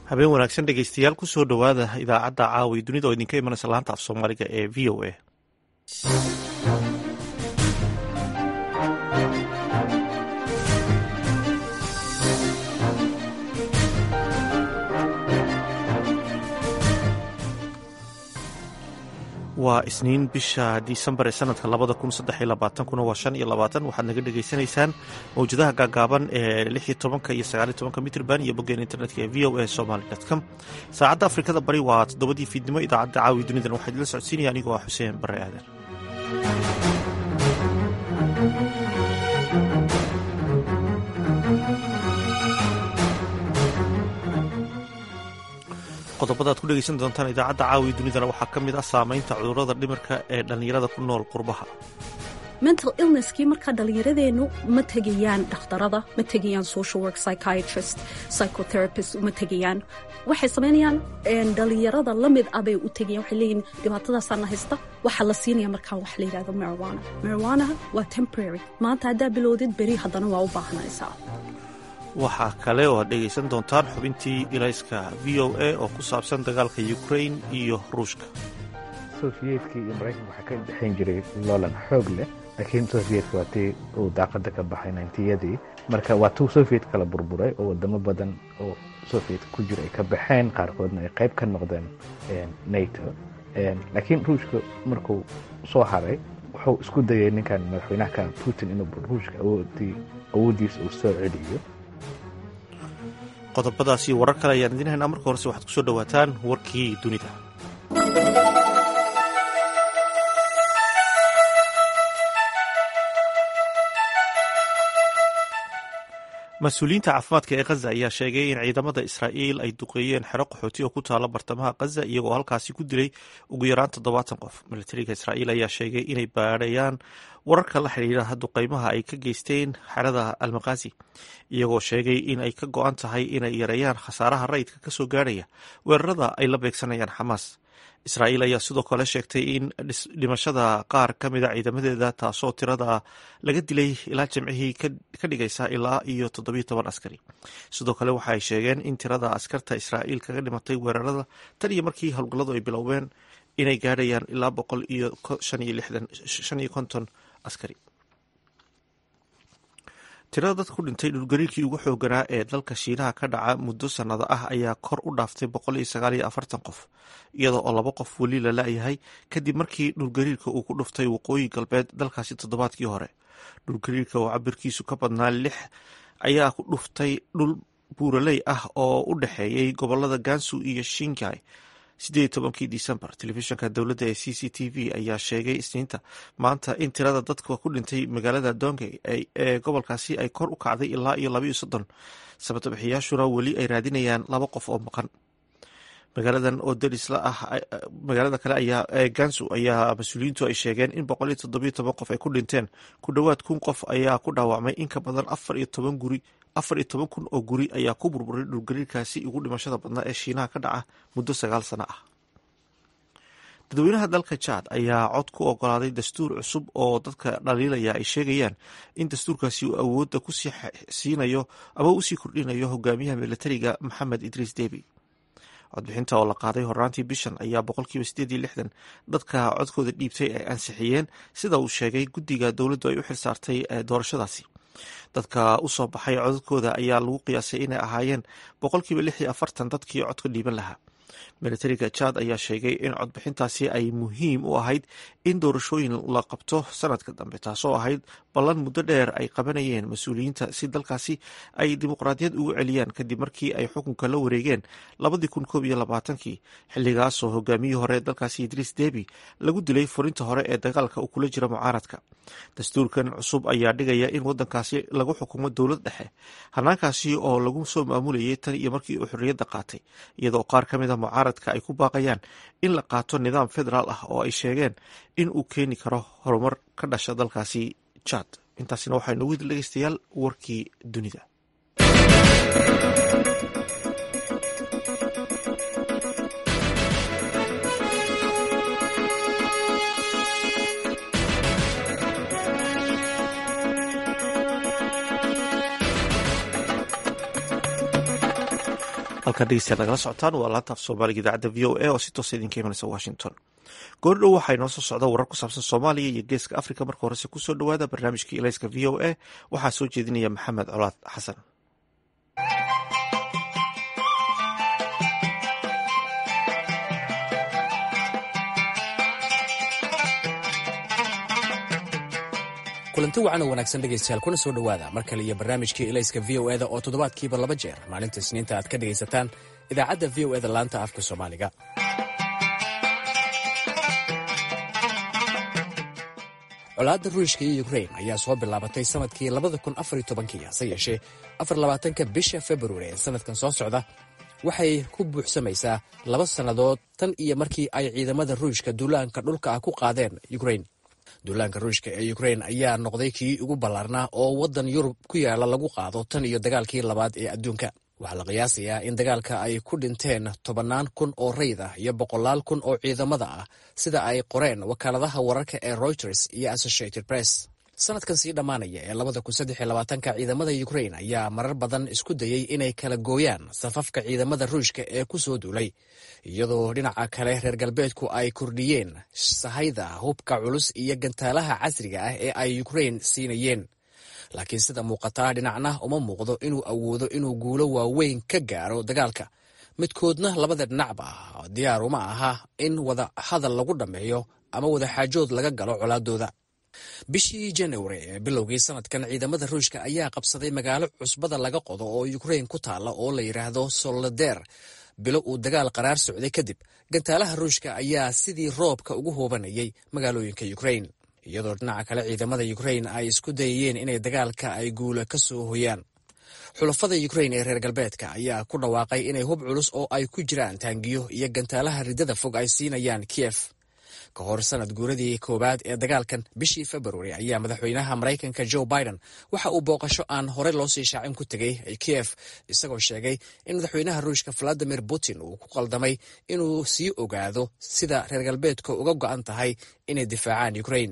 habeen wanaagsan dhegeystayaal kusoo dhowaada idaacadda caawi dunida oo idinka imanaysa laanta af soomaaliga ee v o a waa isniin bisha disembar ee sanadka labada kun saddex iyo labaatankuna waa shan iyo labaatan waxaad naga dhagaysanaysaan mawjadaha gaagaaban ee lix iyo tobanka iyo sagaal iyo tobanka mitrban iyo boggeen internetka ee v o a somaly com saacadda afrikada bari waa toddobadii fiidnimo idaacadda caawi dunidan waxaa idila socodsiinaya anigoo ah xuseen bare aadan qodobada ad ku dhegeysan doontaan idaacadda caawi dunidana waxaa ka mid ah saameynta cudurrada dhimirka ee dhallinyarada ku nool qurbaha mental illnesskii markaa dhallinyaradeennu ma tegayaan dhakhtarada ma tegayaan social work psychiatrist psychotherapist ma tegayaan waxay samaynayaan dhallinyarada la mid ah bay u tegayaan waxay leeyihin dhibaatadaasaana haysta waxaa la siinaya markaa wax la yidhahdo marijuana marijuanaha waa temporary maanta haddaa bilowdid beri haddana waa u baahanaysaa waxaa kale oo aad dhegaysan doontaan xubintii ilayska v o a oo ku saabsan dagaalka ukrain iyo ruushka sofiyeetkii iyo maraykanka waxaa ka dhexayn jiray loolan xoog leh laakiin sofiyedka waa tii uu daaqada ka baxay nintiyadii marka waa tuu sofiyet kala burburay oo wadamo badan oo sofiyedka ku jira ay ka baxeen qaarkoodna ay qayb ka noqdeen nato laakiin ruushka markuu soo haray wuxuu isku dayay ninkan madaxweynaha putin inuu ruushka awooddiisa uu soo celiyo qodobadaasi warar kale ayaan idiin haynaa marka horese waxaad ku soo dhowaataan warkii dunida mas-uuliyiinta caafimaadka ee khaza ayaa sheegay in ciidamada israa'iil ay duqeeyeen xero qaxooti oo ku taala bartamaha khaza iyagoo halkaasi ku dilay ugu yaraan toddobaatan qof militariga israa'iil ayaa sheegay inay baadhayaan wararka la xidhiidha duqeymaha ay ka geysteen xerada almakaasi iyagoo sheegay in ay ka go-an tahay inay yareeyaan khasaaraha rayidka ka soo gaadhaya weerarada ay la beegsanayaan xamaas israa'iil ayaa sidoo kale sheegtay in dhimashada qaar ka mida ciidamadeeda taasoo tirada laga dilay ilaa jimcihii ka dhigaysa ilaa iyo toddobiyo toban askari sidoo kale waxa ay sheegeen in tirada askarta israa'iil kaga dhimatay weerarada tan iyo markii howlgalladu ay biloween inay gaadhayaan ilaa boqol iyo shan iyo konton askari tirada dad ku dhintay dhulgariirkii ugu xooganaa ee dalka shiinaha ka dhaca muddo sannado ah ayaa kor u dhaaftay boqol iyo sagaal iyo afartan qof iyadoo oo laba qof weli la la-yahay kadib markii dhulgariirka uu ku dhuftay waqooyi galbeed dalkaasi toddobaadkii hore dhulgariirka oo cabirkiisu ka badnaa lix ayaa ku dhuftay dhul buuraley ah oo u dhexeeyey gobolada gansu iyo shingai sideed tobankii disembar telefishinka dowladda ee c c t v ayaa sheegay isniinta maanta in tirada dadka ku dhintay magaalada dongey ee gobolkaasi ay kor u kacday ilaa iyo labaiyo soddon sabatabixiyaashuna weli ay raadinayaan laba qof oo maqan magaaladan oo derisla ah magaalada kale ayaa ee gansu ayaa mas-uuliyiintu ay sheegeen in boqol iyo toddobiyo toban qof ay ku dhinteen ku dhowaad kun qof ayaa ku dhaawacmay in ka badan afar iyo toban guri afar iyo toban kun oo guri ayaa ku burburay dhulgariirkaasi ugu dhimashada badnaa ee shiinaha ka dhaca muddo sagaal sano ah dadweynaha dalka jaad ayaa cod ku ogolaaday dastuur cusub oo dadka dhaliilaya ay sheegayaan in dastuurkaasi uu awoodda kusii siinayo ama usii kordhinayo hogaamiyaha militariga maxamed idriis debi codbixinta oo la qaaday horaantii bishan ayaa boqolkiiba sideed iyo lixdan dadka codkooda dhiibtay ay ansixiyeen sida uu sheegay guddiga dowladdu ay u xilsaartay doorashadaasi dadka u soo baxay codadkooda ayaa lagu qiyaasay inay ahaayeen boqolkiiba lix iyo afartan dadkii codka dhiiban lahaa militariga jaad ayaa sheegay in codbixintaasi ay muhiim u ahayd in doorashooyin la qabto sanadka dambe taasoo ahayd ballan muddo dheer ay qabanayeen mas-uuliyiinta si dalkaasi ay dimuqraadiyad ugu celiyaan kadib markii ay xukunka la wareegeen labadii kun koob iyo labaatankii xilligaasoo hogaamiyii hore dalkaasi idriis debi lagu dilay furinta hore ee dagaalka uu kula jira mucaaradka dastuurkan cusub ayaa dhigaya in wadankaasi lagu xukumo dowlad dhexe hanaankaasi oo lagu soo maamulayay tan iyo markii uu xorriyadda qaatay iyadoo qaar ka mid a mucaaradka ay ku baaqayaan in la qaato nidaam federaal ah oo ay sheegeen in uu keeni karo horumar ka dhasha dalkaasi jaad intaasina waxaa inoogu hidil dhegeystayaal warkii dunida halkaa dhegeystayaad nagala socotaan waa laanta af soomaaliga idaacadda v o a oo si toosa idinka imanaysa washington goordhow waxaa inoo soo socda warar ku saabsan soomaaliya iyo geeska africa marka horese kusoo dhowaada barnaamijkii ilayska v o a waxaa soo jeedinaya maxamed colaad xasan kulanti wacan oo wanaagsan dhegaystayaal kuna soo dhowaada mar kale iyo barnaamijkii ilayska v o eda oo toddobaadkiiba laba jeer maalinta isniinta aad ka dhegaysataan idaacadda v o eda laanta afka soomaaliga colaadda ruushka iyo ukrain ayaa soo bilaabatay sanadkii labada kun afar iyo tobankii hase yeeshee afar labaatanka bisha februari ee sanadkan soo socda waxay ku buuxsamaysaa laba sannadood tan iyo markii ay ciidamada ruushka duulaanka dhulka ah ku qaadeen ukrain duulaanka ruushka ee ukrain ayaa noqday kii ugu ballaarnaa oo waddan yurub ku yaala lagu qaado tan iyo dagaalkii labaad ee adduunka waxaa la qiyaasayaa in dagaalka ay ku dhinteen tobannaan kun oo rayd ah iyo boqolaal kun oo ciidamada ah sida ay qoreen wakaaladaha wararka ee reuters iyo associated press sanadkan sii dhammaanaya ee labada kun saddex iyo labaatanka ciidamada ukrain ayaa marar badan isku dayey inay kala gooyaan safafka ciidamada ruushka ee ku soo duulay iyadoo dhinaca kale reer galbeedku ay kordhiyeen sahayda hubka culus iyo gantaalaha casriga ah ee ay ukrain siinayeen laakiin sida muuqataa dhinacna uma muuqdo inuu awoodo inuu guulo waaweyn ka gaaro dagaalka midkoodna labada dhinacba diyaar uma aha in wada hadal lagu dhammeeyo ama wada xaajood laga galo colaadooda bishii januari ee bilowgii sanadkan ciidamada ruushka ayaa qabsaday magaalo cusbada laga qodo oo ukrain ku taalla oo la yidhaahdo soloder bilo uu dagaal qaraar socday kadib gantaalaha ruushka ayaa sidii roobka ugu hoobanayay magaalooyinka ukrain iyadoo dhinaca kale ciidamada ukrain ay isku dayayeen inay dagaalka ay guula ka soo hoyaan xulafada ukrain ee reer galbeedka ayaa ku dhawaaqay inay hub culus oo ay ku jiraan taangiyo iyo gantaalaha riddada fog ay siinayaan kiyef ka hor sanad guuradii koowaad ee dagaalkan bishii februari ayaa madaxweynaha maraykanka joe biden waxa uu booqasho aan horey loo sii shaacin ku tegey kiyef isagoo sheegay in madaxweynaha ruushka valadimir putin uu ku qaldamay inuu sii ogaado sida reer galbeedka uga go'an tahay inay difaacaan ukrain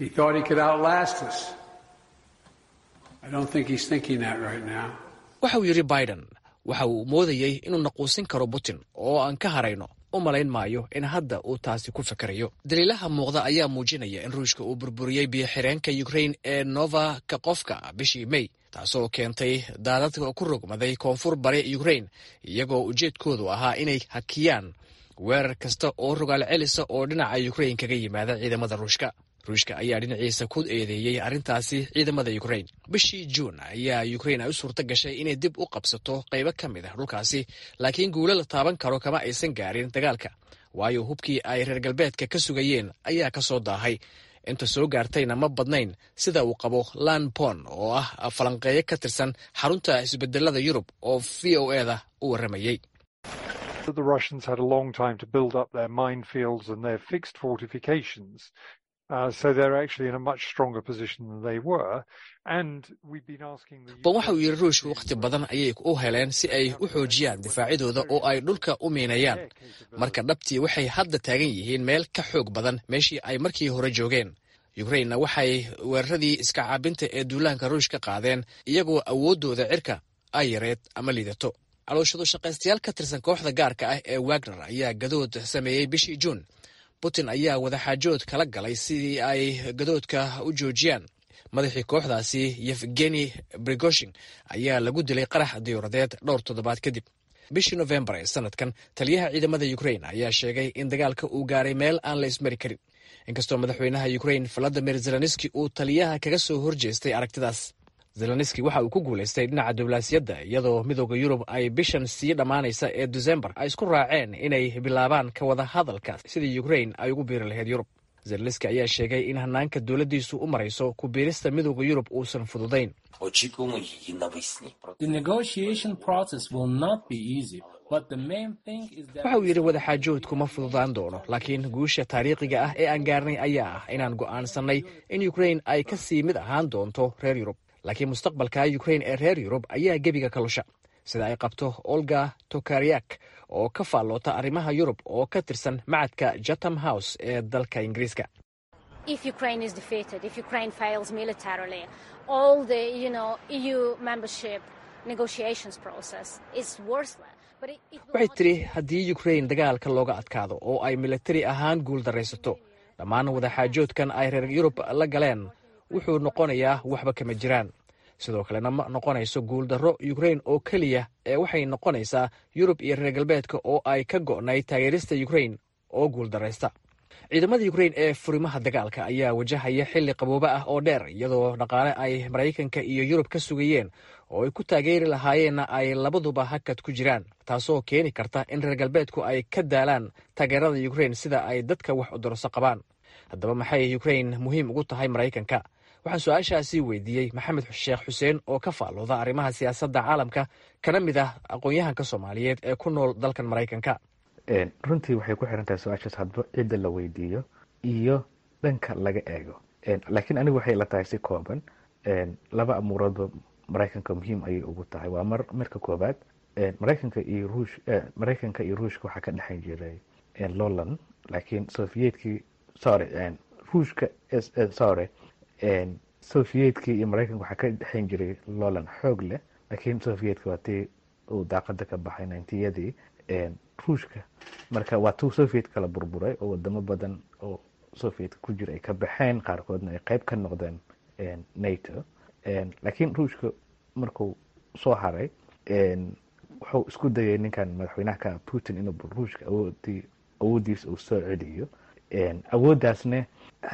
waxa uu yidhi biden waxa uu moodayey inuu naquusin karo putin oo aan ka harayno u malayn maayo in hadda uu taasi ku fakarayo daliilaha muuqda ayaa muujinaya in ruushka uu burburiyey biyo-xireenka ukrain ee nova kakofka bishii mey taasoo keentay daadad ku rogmaday koonfur bari ukrain iyagoo ujeedkoodu ahaa inay hakiyaan weerar kasta oo rogaal celisa oo dhinaca ukrain kaga yimaada ciidamada ruushka ruushka ayaa dhinaciisa ku eedeeyey arrintaasi ciidamada ukrain bishii juun ayaa ukrain ay u suurto gashay inay dib u qabsato qaybo ka mid ah dhulkaasi laakiin guulo la taaban karo kama aysan gaarin dagaalka waayo hubkii ay reer galbeedka ka sugayeen ayaa ka soo daahay inta soo gaartayna ma badnayn sida uu qabo lan pon oo ah falanqeeyo ka tirsan xarunta isbedelada yurub oo v o eda u warramayey bon waxa uu yidhi ruushka wakhti badan ayay u heleen si ay u xoojiyaan difaacyadooda oo ay dhulka u miinayaan marka dhabtii waxay hadda taagan yihiin meel ka xoog badan meeshii ay markii hore joogeen ukrainna waxay weeraradii iska caabinta ee duulaanka ruushka qaadeen iyagoo awooddooda cirka ay yareed ama liidato calooshadu shaqaystayaal ka tirsan kooxda gaarka ah ee wagner ayaa gadood sameeyey bishii juun putin ayaa wadaxaajood kala galay sidii ay gadoodka u joojiyaan madaxii kooxdaasi yefgeni brigoshin ayaa lagu dilay qarax diyuuradeed dhowr toddobaad kadib bishii nofembar ee sanadkan taliyaha ciidamada ukrain ayaa sheegay in dagaalka uu gaaray meel aan la ismari karin inkastoo madaxweynaha ukrain valadimir zelenski uu taliyaha kaga soo horjeestay aragtidaas zelenski waxa uu ku guulaystay dhinaca diblaasiyadda iyadoo midooda yurub ay bishan sii dhammaanaysa ee desembar ay isku raaceen inay bilaabaan ka wada hadalka sidii ukrain ay ugu biiri lahayd yurub zelenski ayaa sheegay in hanaanka dowladdiisu u marayso ku biirista midooda yurub uusan fududayn waxa uu yidhi wadaxaajoodku ma fududaan doono laakiin guusha taariikhiga ah ee aan gaarnay ayaa ah inaan go'aansannay in ukrain ay ka sii mid ahaan doonto reer yurub laakiin mustaqbalka ukrain ee reer yurub ayaa gebiga ka lusha sida ay qabto olga tokaryak oo ka faalloota arrimaha yurub oo ka tirsan macadka jatham house ee dalka ingiriiska waxay tidhi haddii ukrain dagaalka looga adkaado oo ay militari ahaan guul daraysato dhammaan wadaxaajoodkan ay reer yurub la galeen wuxuu noqonayaa waxba kama jiraan sidoo kalena ma noqonayso guuldarro ukrain oo keliya ee waxay noqonaysaa yurub iyo reer galbeedka oo ay ka go'nay taageerista ukrain oo guuldaraysta ciidamada ukrain ee furimaha dagaalka ayaa wajahaya xilli qabooba ah oo dheer iyadoo dhaqaale ay maraykanka iyo yurub ka sugayeen oo ay ku taageeri lahaayeenna ay labaduba hakad ku jiraan taasoo keeni karta in reer galbeedku ay ka daalaan taageerada ukrain sida ay dadka wax udorso qabaan haddaba maxay ukrain muhiim ugu tahay maraykanka waxaan su-aashaasi weydiiyey maxamed sheekh xuseen oo ka faallooda arrimaha siyaasadda caalamka kana mid ah aqoon-yahanka soomaaliyeed ee ku nool dalkan maraykanka runtii waxay ku xiran tahay su-aashaas hadba cidda la weydiiyo iyo dhanka laga eego laakiin anigu waxay la tahay si kooban laba amuuroodba maraykanka muhiim ayay ugu tahay waa mar marka koobaad maraykanka iyo ruush maraykanka iyo ruushka waxaa ka dhexan jiray lolan laakiin soviyedkii sorry ruushka sorry soviyedkii iyo maraykanka waxaa ka dhexan jiray lolan xoog leh laakiin soviyedka waa tii uu daaqada ka baxay nintiyadii ruushka marka waa tuu soviet kala burburay oo wadamo badan oo soviet ku jira ay ka baxeen qaarkoodna ay qeyb ka noqdeen nato laakiin ruushka markuu soo haray wuxuu isku dayay ninkan madaxweynaha ka putin inuu ruushka awoodii awooddiisa uu soo celiyo awooddaasne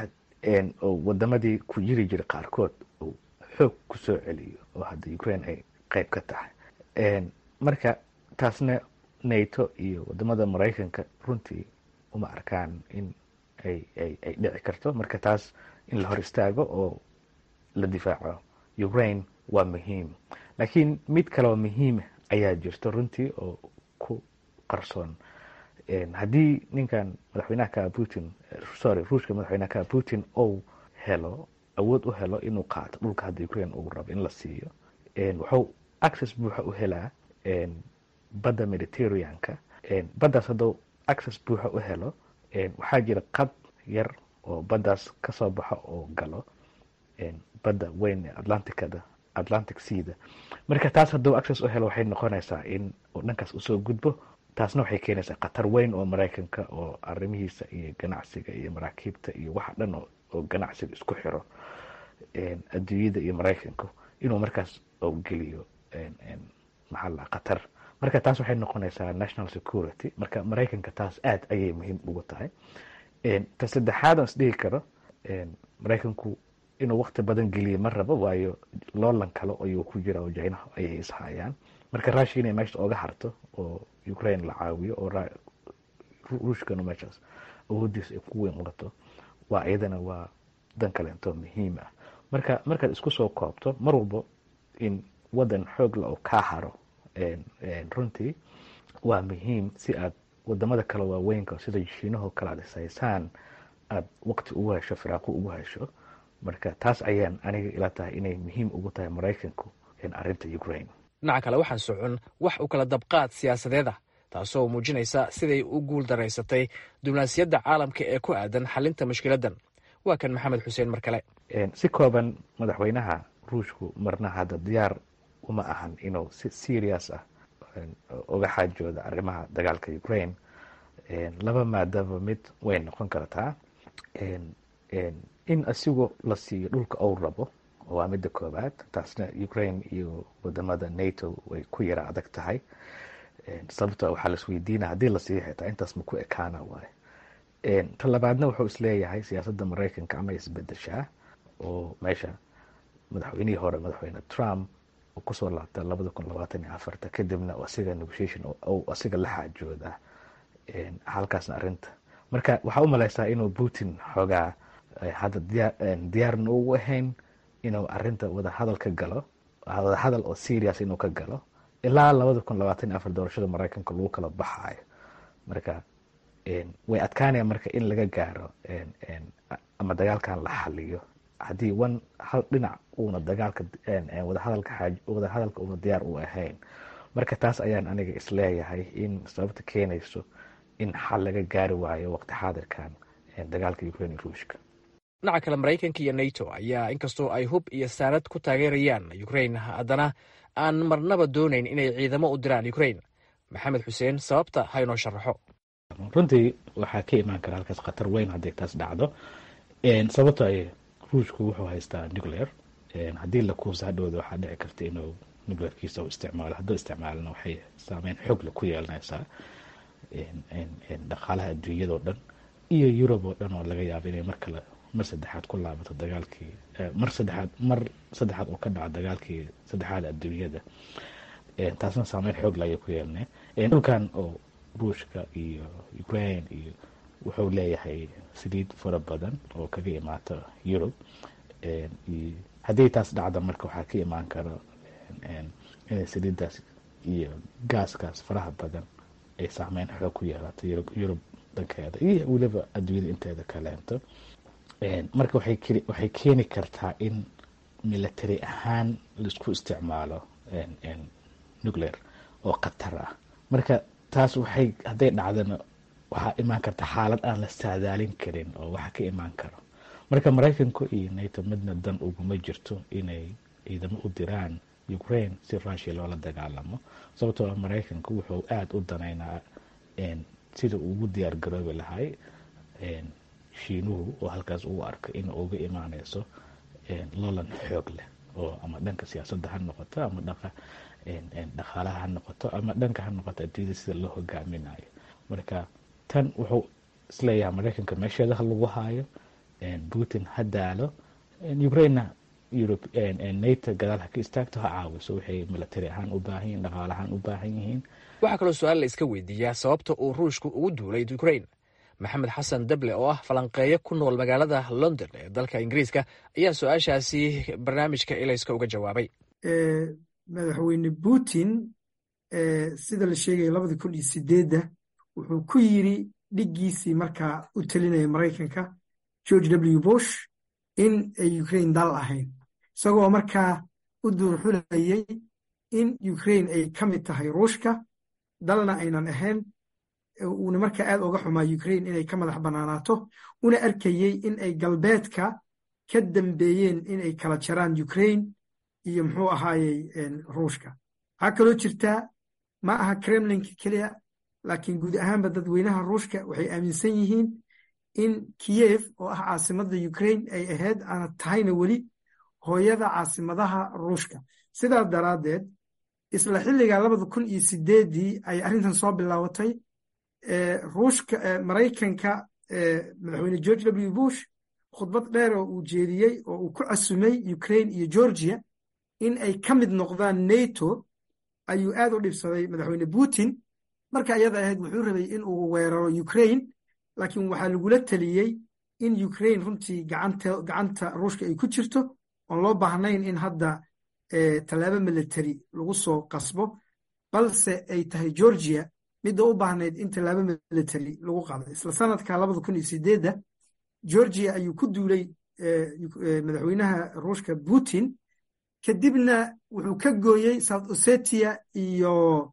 oo wadamadii ku jiri jiray qaarkood uu xoog ku soo celiyo oo hadda ukraine ay qeyb ka tahay marka taasna nato iyo wadamada maraykanka runtii uma arkaan in ay ay ay dhici karto marka taas in la hor istaago oo la difaaco ukraine waa muhiim laakiin mid kaleoo muhiim ayaa jirto runtii oo ku qarsoon haddii ninkan madaxweynaha ka putin sorry ruushka madaxweynaha ka putin ou helo awood u helo inuu qaato dhulka hadda ukraine uu rabo in la siiyo wuxuu access buuxa u helaa badda mediterraneanka baddaas hadduu access buuxa u helo waxaa jira qad yar oo baddaas kasoo baxo oo galo badda weyn ee atlanticada atlantic seada marka taas hadduu access u helo waxay noqonaysaa in uu dhankaas usoo gudbo taasna waxay keenaysaa khatar weyn oo maraykanka oo arrimihiisa iyo ganacsiga iyo maraakiibta iyo waxa dhan oo ganacsiga isku xiro adduunyada iyo maraykanku inuu markaas u geliyo maxaa la khatar marka taas waxay noqonaysaa national security marka maraykanka taas aad ayay muhiim ugu tahay ta saddexaad aan isdhihi karo maraykanku inuu wakti badan geliya ma rabo waayo loolan kale ayuu ku jira oo jinaha ayay ishayaan marka rushia inay meesha oga harto oo ukraine la caawiyo oo ruushkanu meeshaas awoodiisa ay ku weyn qato waa iyadana waa dan kaleento muhiim ah marka markaad isku soo koobto mar walbo in wadan xoogla oo kaa haro runtii waa muhiim si aad wadamada kale waaweynka sida shiinahoo kale aad ishaysaan aada waqti ugu hesho firaaqo ugu hesho marka taas ayaan aniga ila tahay inay muhiim ugu tahay maraykanku arinta ukraine dhinaca kale waxaan socon wax u kala dabqaad siyaasadeed ah taasoo muujinaysa siday u guul daraysatay diblomaasiyadda caalamka ee ku aadan xalinta mushkiladdan waa kan maxamed xuseen mar kale si kooban madaxweynaha ruushku marna hadda diyaar uma ahan inuu si serious ah uga xaajooda arrimaha dagaalka ukraine laba maadaba mid way noqon kartaa in asigu la siiyo dhulka ou rabo waa midda koobaad taasna ukraine iyo wadamada nato way ku yara adag tahay sababto waxaa laisweydiina haddii la siiyo xitaa intaas ma ku ekaana waayo ta labaadna wuxuu isleeyahay siyaasadda maraykanka ama isbedeshaa oo meesha madaxweynihii hore madaxweyne trump uu kusoo laabta labada kun labaatan iyo afarta kadibna asiga negotiation ou asiga la xaajooda halkaasna arinta marka waxaa u maleysaa inuu putin xoogaa hadda diyaarna ugu ahayn inuu arinta wadahadal ka galo wadahadal oo serious inuu ka galo ilaa labada kun labaatan iyo afar doorashada maraykanka lagu kala baxaayo marka way adkaanaya marka in laga gaaro ama dagaalkan la xaliyo haddii one hal dhinac uuna dagaalka wadahadalka wadahadalka uuna diyaar u ahayn marka taas ayaan aniga isleeyahay in sababta keenayso in xal laga gaari waayo waqti xaadirkan dagaalka ukraine iyo ruushka dhinaca kale maraykanka iyo nato ayaa inkastoo ay hub iyo saanad ku taageerayaan ukraine haddana aan marnaba doonayn inay ciidamo u diraan ukrain maxamed xuseen sababta ha inoo sharaxo runtii waxaa ka imaan kara halkaas khatar weyn hadday taas dhacdo sababto ay ruushku wuxuu haystaa nuclear haddii la kuusa hadhowda waxaa dhici karta inuu nuclearkiisa u isticmaalo hadduu isticmaalna waxay saameyn xoogle ku yeelanaysaa dhaqaalaha adduunyadao dhan iyo yurub oo dhan oo laga yaabo inay mar kale mar saddexaad ku laabato dagaalkii mar saddexaad mar saddexaad oo ka dhaco dagaalkii saddexaad adduunyada taasna saameyn xoogle ayay ku yeelanay dhulkan oo ruushka iyo ukraine iyo wuxuu leeyahay saliid fara badan oo kaga imaata yurub haddii taas dhacda marka waxaa ka imaan kara inay saliiddaas iyo gaaskaas faraha badan ay saameyn xoog ku yeelato yurub dhankeeda iyo weliba adduunyada inteeda kaleento marka waxay keeni kartaa in military ahaan laisku isticmaalo nuclear oo khatar ah marka taas waxay hadday dhacdana waxaa imaan karta xaalad aan la saadaalin karin oo waxa ka imaan karo marka maraykanku iyo nato midna dan uguma jirto inay ciidamo u diraan ukraine si rushia loola dagaalamo sababtoo ah maraykanku wuxuu aada u danaynaa sida ugu diyaar garoobi lahay shiinuhu oo halkaas uu arko in uga imaaneyso lolan xoog leh oo ama dhanka siyaasadda ha noqoto ama dhanka dhaqaalaha ha noqoto ama dhanka ha noqoto adduunyada sida loo hogaaminayo marka tan wuxuu isleeyahay maraykanka meesheeda ha lagu haayo putin ha daalo ukrainena nato gadaal ha ka istaagto ha caawiso waxay military ahaan u baahan yihin dhaqaal ahaan u baahan yihiin waxaa kaloo su-aal la iska weydiiyaa sababta uu ruushku ugu duulay ukrain maxamed xasan dable oo ah falanqeeyo ku nool magaalada london ee dalka ingiriiska ayaa su-aashaasi barnaamijka elayska uga jawaabay madaxweyne putin sida la sheegaya labadii kun iyo sideedda wuxuu ku yiri dhiggiisii markaa u telinaya maraykanka george w bush in ay ukraine dal ahayn isagoo markaa u duurxulayay in ukraine ay ka mid tahay ruushka dalna aynan ahayn uuna markaa aad oga xumaa ukraine inay ka madax bannaanaato una arkayey in ay galbeedka ka dambeeyeen inay kala jaraan ukraine iyo muxuu ahaayey ruushka waxaa kaloo jirtaa ma aha kremlinka keliya laakiin guud ahaanba dadweynaha ruushka waxay aaminsan yihiin in kiyev oo ah caasimadda ukraine ay ahayd aana tahayna weli hooyada caasimadaha ruushka sidaas daraaddeed isla xilliga labada kun iyo sideeddii ay arrintan soo bilaabatay ruushka maraykanka madaxweyne george w bush khudbad dheer oo uu jeediyey oo uu ku casumay ukraine iyo georgia in ay ka mid noqdaan nato ayuu aad u dhibsaday madaxweyne putin marka ayada ahayd wuxuu rabay in uu weeraro ukraine laakiin waxaa lagula teliyey in ukraine runtii gacanta ruushka ay ku jirto oon loo baahnayn in hadda tallaabo military lagu soo qasbo balse ay tahay georgia midda u baahnayd in tallaabo military lagu qaado isla sanadka labada kun iyo sideedda georgia ayuu ku duulay madaxweynaha ruushka putin kadibna wuxuu ka gooyey south ossetia iyo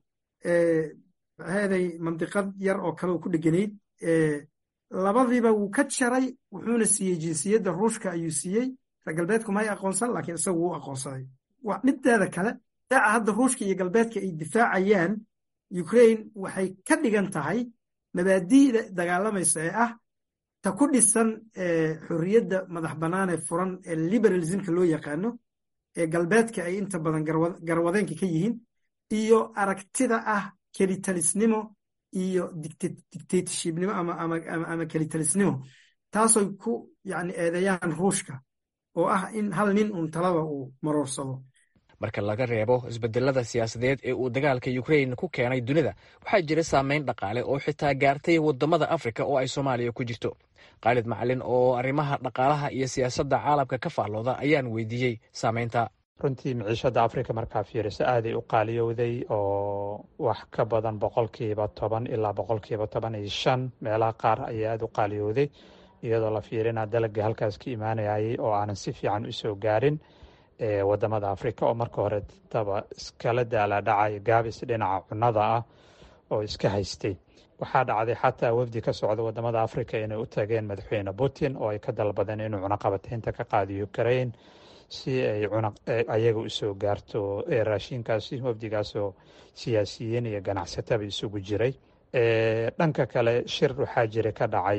maxaaday mandiqad yar oo kale oo ku dheganayd labadiiba wuu ka jaray wuxuuna siiyey jinsiyadda ruushka ayuu siiyey reer galbeedku may aqoonsan laakiin isagu wuu aqoonsaday mideeda kale daaca hadda ruushka iyo galbeedka ay difaacayaan ukraine waxay ka dhigan tahay mabaadi'da dagaalamaysa ee ah ta ku dhisan xorriyadda madax bannaan ee furan ee liberalismka loo yaqaano ee galbeedka ay inta badan garwadeenka ka yihiin iyo aragtida ah kelitalisnimo iyo dictatorshipnimo ama kelitalisnimo taasoy ku yani eedeeyaan ruushka oo ah in hal nin uun talaba uu maroorsado marka laga reebo isbedelada siyaasadeed ee uu dagaalka ukrain ku keenay dunida waxaa jira saameyn dhaqaale oo xitaa gaartay wadamada afrika oo ay soomaaliya ku jirto khaalid macalin oo arrimaha dhaqaalaha iyo siyaasadda caalamka ka faallooda ayaan weydiiyey saameynta runtii miciishada afrika markaa fiiriso aaday u qaaliyowday oo wax ka badan boqolkiiba toban ilaa boqolkiiba toban iyo shan meelaha qaar ayaa aada u qaaliyowday iyadoo la fiirina dalagii halkaas ka imaanayay oo aanan si fiican usoo gaarin wadamada afrika oo marka hore daba iskala daala dhacay gaabis dhinaca cunnada ah oo iska haystay waxaa dhacday xataa wafdi ka socda wadamada afrika inay u tageen madaxweyne putin oo ay ka dalbadeen inuu cunaqabataynta ka qaadiyo ukrain si ay cunaq ayaga usoo gaarto raashinkaasi wafdigaasoo siyaasiyiin iyo ganacsataba isugu jiray dhanka kale shir waxaa jira ka dhacay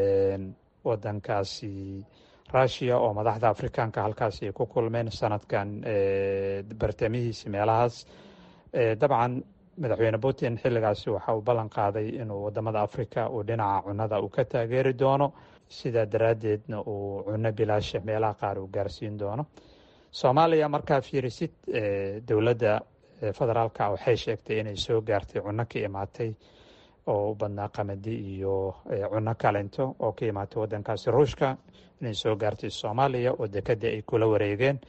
wadankaasi russia oo madaxda afrikaanka halkaasi ay ku kulmeen sanadkan bartamihiisi meelahaas dabcan madaxweyne putin xilligaasi waxa uu ballan qaaday inuu wadamada africa uu dhinaca cunada uu ka taageeri doono sidaa daraaddeedna uu cuno bilaasha meelaha qaar uu gaarsiin doono soomaaliya markaa fiirisid dowladda federaalka waxay sheegtay inay soo gaartay cuno ka imaatay oo u badnaa qamadi iyo cuno kalento oo ka imaatay wadankaasi ruushka inay soo gaartay soomaaliya oo dekadii ay kula wareegeen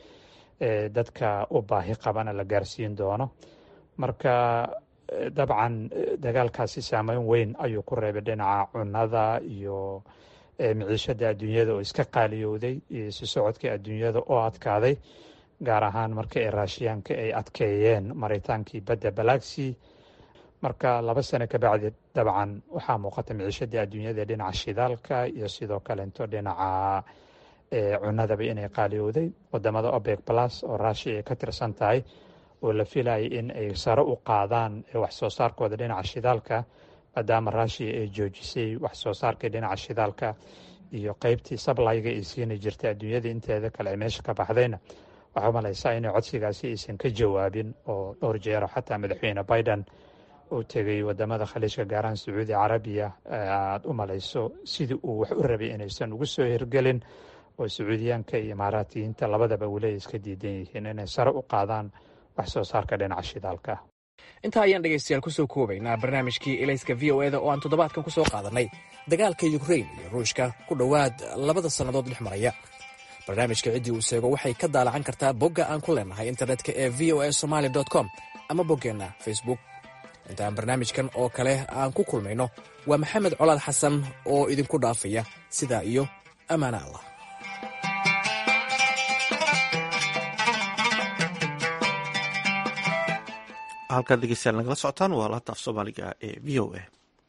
dadka u baahi qabana la gaarsiin doono marka dabcan dagaalkaasi saameyn weyn ayuu ku reebay dhinaca cunada iyo miciishada adduunyada oo iska qaaliyowday iyo si socodka adduunyada oo adkaaday gaar ahaan marka ay raashiyaanka ay adkeeyeen maritaankii badda balagsi marka laba sano kabacdi dabcan waxaa muuqata miciishadii adduunyada dhinaca shidaalka iyo sidoo kalento dhinaca cunadaba inay qaaliyowday wadamada obeg plus oo rushia ay ka tirsan tahay oo la filayay in ay sare u qaadaan wax soo saarkooda dhinaca shidaalka maadaama rushia ay joojisay wax soo saarkii dhinaca shidaalka iyo qeybtii sablayga ay siini jirtay adduunyada inteeda kale ay meesha ka baxdayna waxaa malaysaa inay codsigaasi aysan ka jawaabin oo dhowr jeero xataa madaxweyne biden uu tegay wadamada khaliijka gaaraan sacuudi carabiya aada u malayso sidii uu wax u rabay inaysan ugu soo hirgelin oo sacuudiyaanka iyo imaaraatiyiinta labadaba weli ay iska diidan yihiin inay sare u qaadaan wax soo saarka dhinaca shidaalka intaa ayaan dhegaystayaal kusoo koobaynaa barnaamijkii elayska v o eda oo aan toddobaadkan ku soo qaadannay dagaalka yukrain iyo ruushka ku dhowaad labada sannadood dhex maraya barnaamijka ciddii uu seego waxay ka daalacan kartaa bogga aan ku leenahay internetka ee v o a somaali com ama boggeenna facebook intaan barnaamijkan oo kale aan ku kulmayno waa maxamed colaad xasan oo idinku dhaafaya sidaa iyo ammaana allah halkaad dhegeystayaal nagala socotaan waa laanta af soomaaliga ee v o a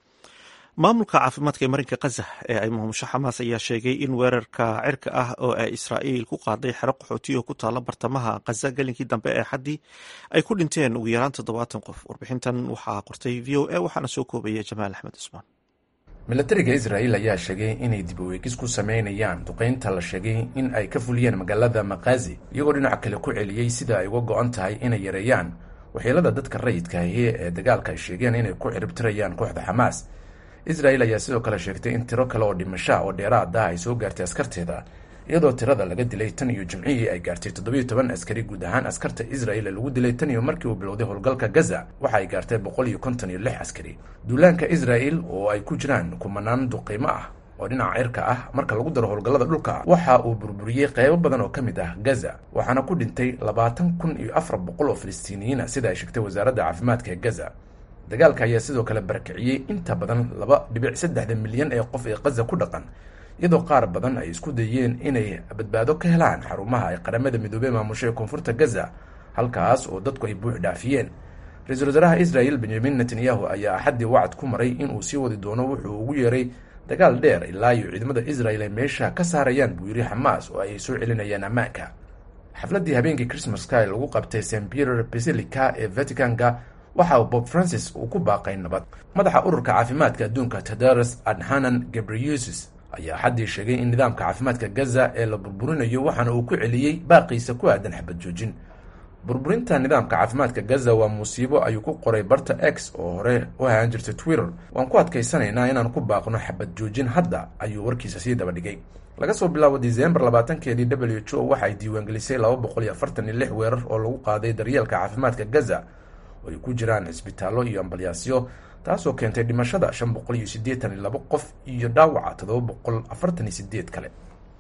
maamulka caafimaadka ee marinka khaza ee ay maamusho xamaas ayaa sheegay in weerarka cirka ah oo ay israa'iil ku qaaday xero qaxooti oo ku taala bartamaha khaza gelinkii dambe ee xaddii ay ku dhinteen ugu yaraan toddobaatan qof warbixintan waxaa qortay v o a waxaana soo koobaya jamaal axmed cusmaan milatariga israa'iil ayaa sheegay inay dib uweegis ku sameynayaan duqaynta la sheegay in ay ka fuliyeen magaalada makazi iyagoo dhinac kale ku celiyey sida ay uga go-an tahay inay yareeyaan waxyeelada dadka rayidka ahi ee dagaalka ay sheegeen inay ku ciribtirayaan kooxda xamaas israel ayaa sidoo kale sheegtay in tiro kale oo dhimasha oo dheeraad ah ay soo gaartay askarteeda iyadoo tirada laga dilay tan iyo jimcihii ay gaartay toddobiyo toban askari guud ahaan askarta israel ee lagu dilay tan iyo markii uu bilowday howlgalka gaza waxa ay gaartay boqol iyo konton iyo lix askari duulaanka israel oo ay ku jiraan kumanaan duqiimo ah oo dhinaca cirka ah marka lagu daro howlgallada dhulka waxa uu burburiyey qeybo badan oo ka mid ah gaza waxaana ku dhintay labaatan kun iyo afar boqol oo filistiiniyiina sida ay sheegtay wasaaradda caafimaadka ee gaza dagaalka ayaa sidoo kale barakiciyey inta badan laba dhibic saddexda milyan ee qof ee kaza ku dhaqan iyadoo qaar badan ay isku dayeen inay badbaado ka helaan xarumaha ay qaramada midoobey maamusho ee koonfurta gaza halkaas oo dadku ay buux dhaafiyeen ra-iisul wasaaraha israel benyamin netanyahu ayaa axaddii wacad ku maray inuu sii wadi doono wuxuu ugu yeeray dagaal dheer ilaa iyo ciidamada israel ay meesha ka saarayaan buu yiri xamaas oo ay soo celinayaan ammaanka xafladdii habeenkii christmaska ee lagu qabtay st peter basilica ee vaticanka waxa uu bob francis uu ku baaqay nabad madaxa ururka caafimaadka adduunka tadaros adhanan gabriusis ayaa xaddii sheegay in nidaamka caafimaadka gaza ee la burburinayo waxaana uu ku celiyey baaqiisa ku aadan xabad joojin burburinta nidaamka caafimaadka gaza waa musiibo ayuu ku qoray barta x oo hore u ahaan jirtay twitter waan ku adkaysanaynaa inaan ku baaqno xabad joojin hadda ayuu warkiisa sii daba dhigay laga soo bilaabo disembar labaatankeedii w h o waxay diiwaangelisay laba boqol iyo afartan iyo lix weerar oo lagu qaaday daryeelka caafimaadka gaza oo ay ku jiraan cisbitaallo iyo ambalyaasyo taasoo keentay dhimashada shan boqol iyo siddeetan iyo labo qof iyo dhaawaca toddoba boqol afartan iyo sideed kale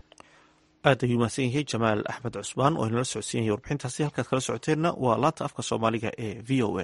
aad ayuu mahadsan yahay jamaal axmed cusmaan oo inala socodsiinaya warbixintaasi halkaad kala socoteenna waa laanta afka soomaaliga ee v o a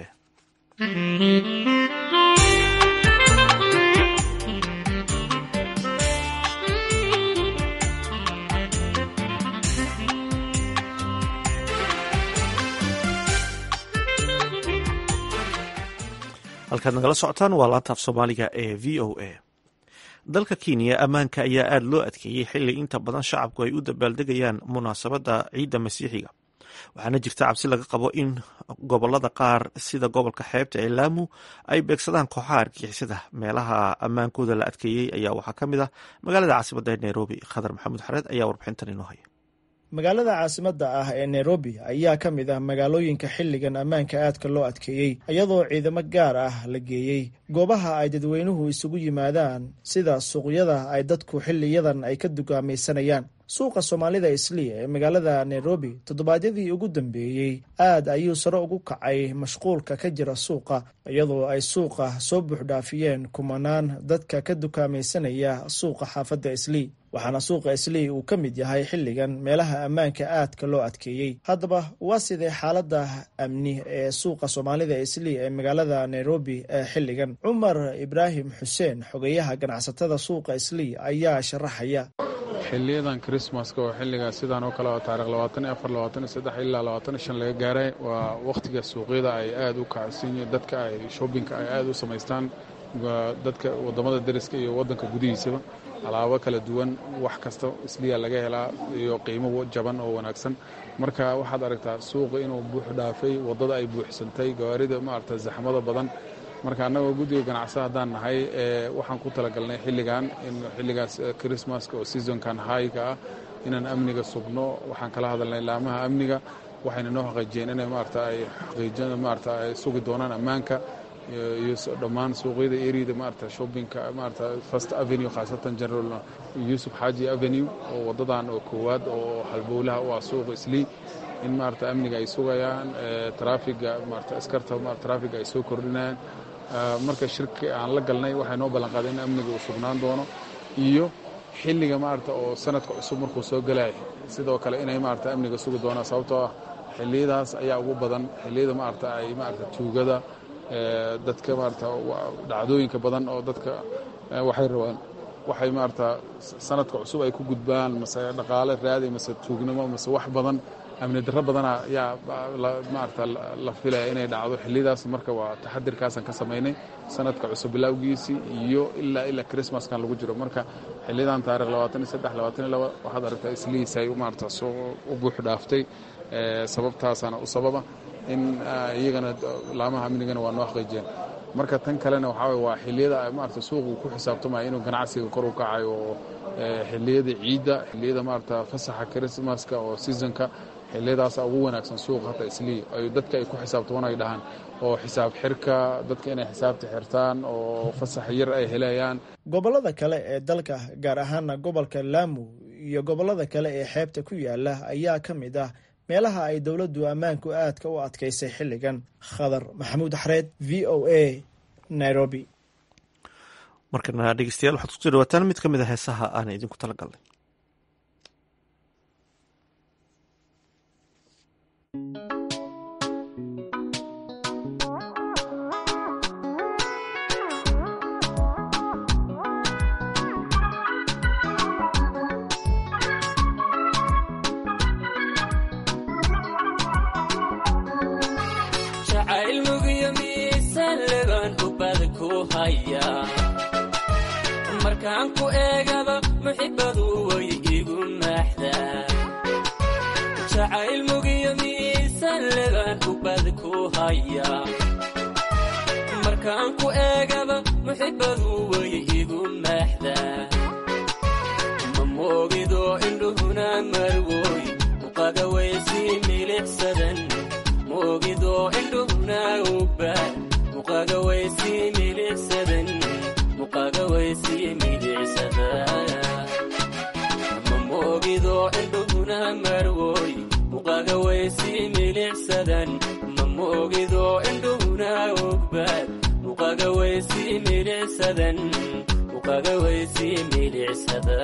halkaad nagala socotaan waa laanta af soomaaliga ee v o a dalka kenya ammaanka ayaa aada loo adkeeyey xili inta badan shacabku ay u dabaaldegayaan munaasabadda ciidda masiixiga waxaana jirta cabsi laga qabo in gobolada qaar sida gobolka xeebta ee laamu ay beegsadaan kooxaha argixisada meelaha ammaankooda la adkeeyey ayaa waxaa ka mid ah magaalada caasimadda ee nairobi khadar maxamuud xareed ayaa warbixintan inoo haya magaalada caasimadda ah ee nairobi ayaa ka mid ah magaalooyinka xilligan ammaanka aadka loo adkeeyey iyadoo ciidamo gaar ah la geeyey goobaha ay dadweynuhu isugu yimaadaan sida suuqyada ay dadku xiliyadan ay ka dugaamaysanayaan suuqa soomaalida islii ee magaalada nairobi toddobaadyadii ugu dambeeyey aad ayuu sare ugu kacay mashquulka ka jira suuqa iyadoo ay suuqa soo buuxdhaafiyeen kumanaan dadka ka dukaamaysanaya suuqa xaafadda islii waxaana suuqa islii uu ka mid yahay xilligan meelaha ammaanka aadka loo adkeeyey haddaba waa sidee xaaladda amni ee suuqa soomaalida islii ee magaalada nairobi ee xilligan cumar ibraahim xuseen xogeyaha ganacsatada suuqa islii ayaa sharaxaya xiliyadan krismaska oo xilliga sidaan oo kale oo taarikh labaatan iyo afar labaatan iyo saddex ilaa labaatan iyo shan laga gaaray waa wakhtiga suuqyada ay aada u kacsan yihiin dadka ay shoppingka ay aada u samaystaan dadka waddamada deriska iyo waddanka gudihiisaba alaabo kala duwan wax kasta isliya laga helaa iyo qiimo jaban oo wanaagsan marka waxaad aragtaa suuqa inuu buux dhaafay waddada ay buuxsantay gawaarida maarata zaxmada badan marka annagoo guddiga ganacsa haddaan nahay waxaan ku talagalnay xilligan in xilligaas chrismaska oo seasonkan hayga ah inaan amniga sugno waxaan kala hadalnay laamaha amniga waxayna noo xaqiijiyeen inay maarata ay xaqiijin maarata ay sugi doonaan ammaanka iyo dhammaan suuqyada eriyada maarata shoppingka maarata first avenue khaasatan general yusuf xaaji avenue oo waddadan oo koowaad oo halbowlaha u ah suuqa islii in maarata amniga ay sugayaan traafiga maarata askarta traafiga ay soo kordhinayaan marka shirki aan la galnay waxay noo ballanqaaday in amniga uu sugnaan doono iyo xilliga maarata oo sanadka cusub markuu soo gelay sidoo kale inay maarata amniga sugi doonaan sababtoo ah xilliyadaas ayaa ugu badan xilliyada maarata ay maarata tuugada dadka maarata dhacdooyinka badan oo dadka waxay rabaan waxay maarata sanadka cusub ay ku gudbaan mase dhaqaale raadi mase tuugnimo mase wax badan amni darro badana yaa maarata la filaya inay dhacdo xilliyadaas marka waa taxadirkaasaan ka samaynay sanadka cusub bilowgiisii iyo ilaa ilaa chrismaskan lagu jiro marka xiliyadan taarikh labaatan iyo saddex labaatan iyo laba waxaad aragtaa islihiis ay maarata soo u buux dhaaftay sababtaasaana u sababa in iyagana laamaha amnigana waa noo xaqiijiyeen marka tan kalena waxaa waye waa xilliyada maarata suuqu ku xisaabtamaya inuu ganacsiga kor u kacayo oo xilliyada ciidda xilliyada maarata fasaxa chrismaska oo seasonka xiliyadaasa ugu wanaagsan suuqa hata islii ay dadka ay ku xisaabtaman ay dhahaan oo xisaab xirka dadka inay xisaabta xirtaan oo fasax yar ay helayaan gobollada kale ee dalka gaar ahaana gobolka laamu iyo gobollada kale ee xeebta ku yaala ayaa ka mid ah meelaha ay dowladdu ammaanku aadka u adkaysay xilligan khadar maxamuud xareed v o a nairobi markana dhegeystayaal waxaad kusoo dhawaataan mid ka mid a heesaha aan idinku tala galnay markaan ku eegaba muxibadu way igu maaxdaa jacayl mugiyo miisaan lebaan ubad ku haya markaan ku eegaba muxibadu way igu maaxdaa ma moogido indhuhuna marwoy muqaga waysii milicsadan moogido indhuhuna ubaad muqaga waysii milicsadan ma moogido indhuhuna marwoy muqaga waysii milicsadan ma moogido indhuhuna ogbaad muqaga waysii milicsadan muqaga waysii milicsada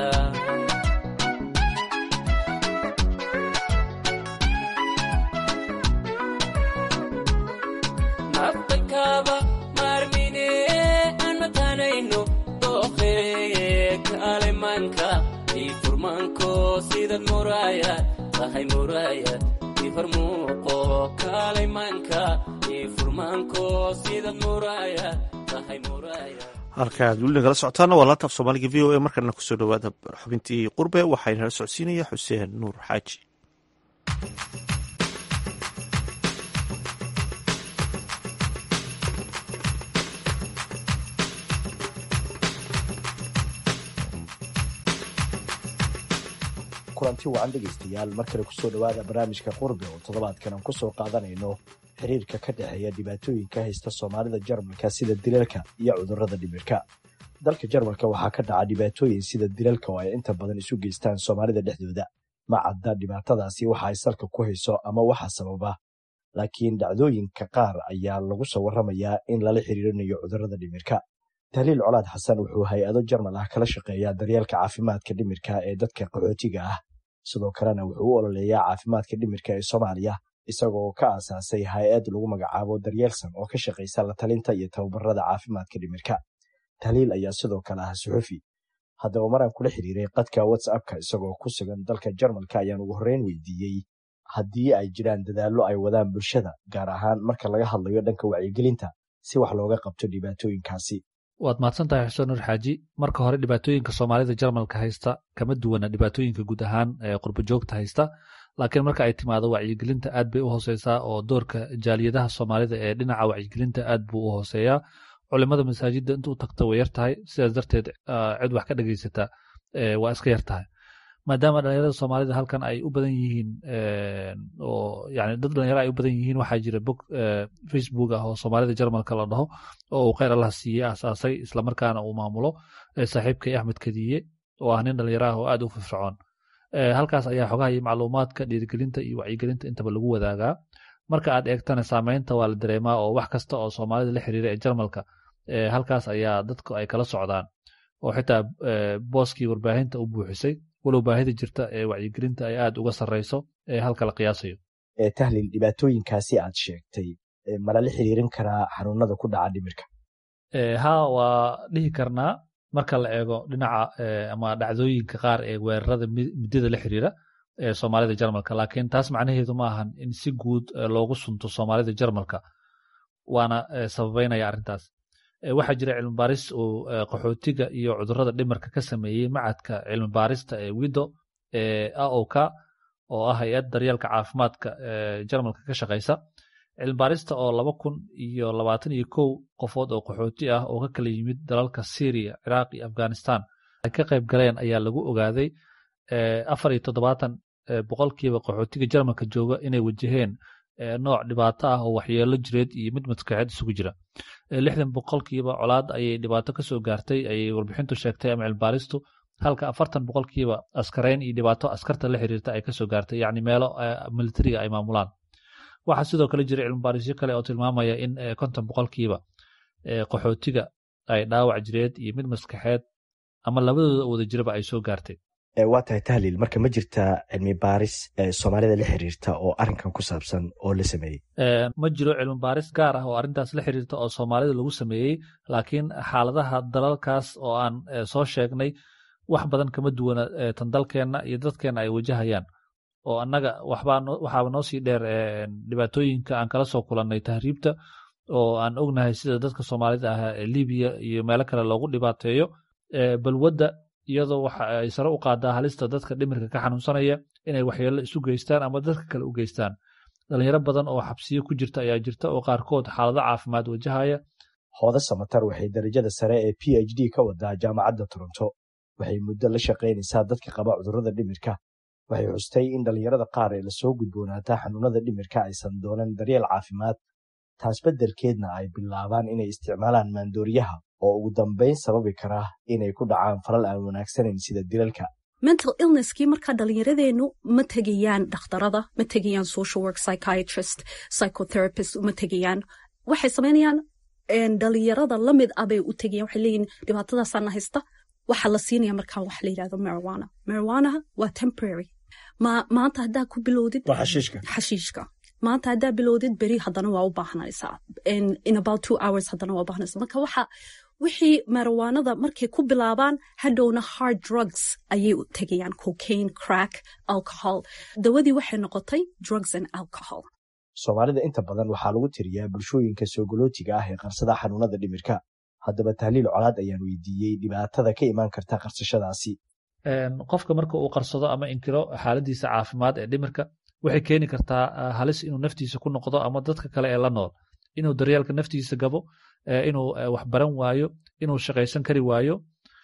naftakaba maarmine aan matanayno kalemanka ii furmaanko sidad muraayad tahay muraayad ii farmuuqo kalemanka ii furmaanko sidad muraayad tahay muraaya halkaad weli nagala socotaana waa laanta af soomaaliga v o a markana kusoo dhawaada xubintii qurbe waxaa inala socodsiinaya xuseen nuur xaaji kulanti wacan dhegaystayaal mar kale kusoo dhowaada barnaamijka qurbe oo toddobaadkan aan kusoo qaadanayno xiriirka ka dhexeeya dhibaatooyinka haysta soomaalida jarmalka sida dilalka iyo cudurrada dhimirka dalka jarmalka waxaa ka dhaca dhibaatooyin sida dilalka oo ay inta badan isu geystaan soomaalida dhexdooda ma cadda dhibaatadaasi waxa ay salka ku hayso ama waxa sababa laakiin dhacdooyinka qaar ayaa lagu soo warramayaa in lala xiriirinayo cudurrada dhimirka tahliil colaad xasan wuxuu hay-ado jarmal ah kala shaqeeyaa daryeelka caafimaadka dhimirka ee dadka qaxootiga ah sidoo kalena wuxuu u ololeeyaa caafimaadka dhimirka ee soomaaliya isagoo ka aasaasay hay-ad lagu magacaabo daryeelsan oo ka shaqaysa la talinta iyo tababarada caafimaadka dhimirka tahliil ayaa sidoo kale ah suxufi haddaba maraan kula xiriiray qadka whatsappka isagoo ku sugan dalka jarmalka ayaan ugu horreyn weydiiyey haddii ay jiraan dadaallo ay wadaan bulshada gaar ahaan marka laga hadlayo dhanka wacyigelinta si wax looga qabto dhibaatooyinkaasi waad mahadsan tahay xuseen nuur xaaji marka hore dhibaatooyinka soomaalida jarmalka haysta kama duwana dhibaatooyinka guud ahaan ee qurbo joogta haysta laakiin marka ay timaado wacyigelinta aad bay u hooseysaa oo doorka jaaliyadaha soomaalida ee dhinaca wacyigelinta aad buu u hooseeyaa culimada masaajidda inta u tagta way yar tahay sidaas darteed cid wax ka dhegaysata waa iska yar tahay maadaama dhalinyarada soomaalida halkan ay u badan yihiin oo yani dad dhalinyaro ay u badan yihiin waxaa jira bog facebook ah oo soomaalida jarmalka la dhaho oo uu kheyr allah siiye asaasay islamarkaana uu maamulo saaxiibkay axmed kadiye oo ah nin dhalinyaro ah oo aad u firfircoon halkaas ayaa xogaha iyo macluumaadka dhiirigelinta iyo wacyigelinta intaba lagu wadaagaa marka aad eegtana saameynta waa la dareemaa oo wax kasta oo soomaalida la xiriira ee jarmalka halkaas ayaa dadku ay kala socdaan oo xitaa booskii warbaahinta u buuxisay walow baahida jirta ee wacyigelinta ay aad uga sarreyso ee halka la qiyaasayo tahliil dhibaatooyinkaasi aad sheegtay malala xiriirin karaa xanuunada ku dhaca dhimirka ha waa dhihi karnaa marka la eego dhinaca ama dhacdooyinka qaar ee weerarada midada la xiriira ee soomaalida jarmalka laakiin taas macnaheedu ma ahan in si guud loogu sunto soomaalida jarmalka waana sababeynaya arrintaas waxaa jira cilmi baaris uu qaxootiga iyo cudurrada dhimarka ka sameeyey macadka cilmi baarista ee wido ee aok oo ah hay-ad daryeelka caafimaadka jarmalka ka shaqaysa cilmi baarista oo laba kun iyo labaatan iyo kow qofood oo qaxooti ah oo ka kala yimid dalalka syria ciraaq iyo afghanistan ay ka qayb galeen ayaa lagu ogaaday afar iyo toddobaatan boqolkiiba qaxootiga jarmalka jooga inay wajaheen nooc dhibaato ah oo waxyeelo jireed iyo mid maskaxeed isugu jira lixdan boqolkiiba colaad ayay dhibaato ka soo gaartay ayay warbixintu sheegtay ama cilmibaaristu halka afartan boqolkiiba askareyn iyo dhibaato askarta la xiriirta ay kasoo gaartay yacni meelo militariga ay maamulaan waxaa sidoo kale jira cilmibaarisyo kale oo tilmaamaya in konton boqolkiiba qaxootiga ay dhaawac jireed iyo mid maskaxeed ama labadooda wada jiraba ay soo gaartay waa tahay tahliil marka ma jirtaa cilmi baaris soomaalida la xiriirta oo arrinkan ku saabsan oo la sameeyey ma jiro cilmi baaris gaar ah oo arrintaas la xiriirta oo soomaalida lagu sameeyey laakiin xaaladaha dalalkaas oo aan soo sheegnay wax badan kama duwana tan dalkeenna iyo dadkeenna ay wajahayaan oo annaga waxaaba noo sii dheer dhibaatooyinka aan kala soo kulannay tahriibta oo aan ognahay sida dadka soomaalida ah ee libiya iyo meelo kale loogu dhibaateeyo balwadda iyadoo waxa ay sare u qaadaa halista dadka dhimirka ka xanuunsanaya inay waxyeello isu geystaan ama dadka kale u geystaan dhalinyaro badan oo xabsiyo ku jirta ayaa jirta oo qaarkood xaalado caafimaad wajahaya hooda samatar waxay darajada sare ee p h d ka wadaa jaamacadda toronto waxay muddo la shaqaynaysaa dadka qaba cudurrada dhimirka waxay xustay in dhallinyarada qaar ee lasoo gudboonaataa xanuunada dhimirka aysan doonan daryeel caafimaad taas beddelkeedna ay bilaabaan inay isticmaalaan maandooriyaha oo ugu dambayn sababi kara inay ku dhacaan falal aan wanaagsanayn sida dilalka mental illnesskii markaa dhallinyaradeennu ma tegayaan dhakhtarada ma tegayaan social work psychiatrist psychotherapist ma tegayaan waxay samaynayaan dhalinyarada lamid ah bay u tegayaan waxay leeyihin dhibaatadaasaana haysta waxaa la siinaya markaa wax la yidhahdo marijuana marijuanaha waa temporary ma maanta haddaa ku bilowdid xashiishka maanta haddaa bilowdid beri haddana waa u baahnaysaa in about two hours haddana waa u baahnaysaa marka waxa wixii marijuanada markay ku bilaabaan hadhowna hard drugs ayay u tegayaan cocaine crack alcohol dawadii waxay noqotay drugs and alcohol soomaalida inta badan waxaa lagu tiriyaa bulshooyinka soogolootiga ah ee qarsada xanuunada dhimirka haddaba tahliil colaad ayaan weydiiyey dhibaatada ka imaan karta qarsashadaasi qofka marka uu qarsado ama inkiro xaaladiisa caafimaad ee dhimirka waxay keeni kartaa halis inuu naftiisa ku noqdo ama dadka kale ee la nool inuu daryeelka naftiisa gabo inuu wax baran waayo inuu shaqaysan kari waayo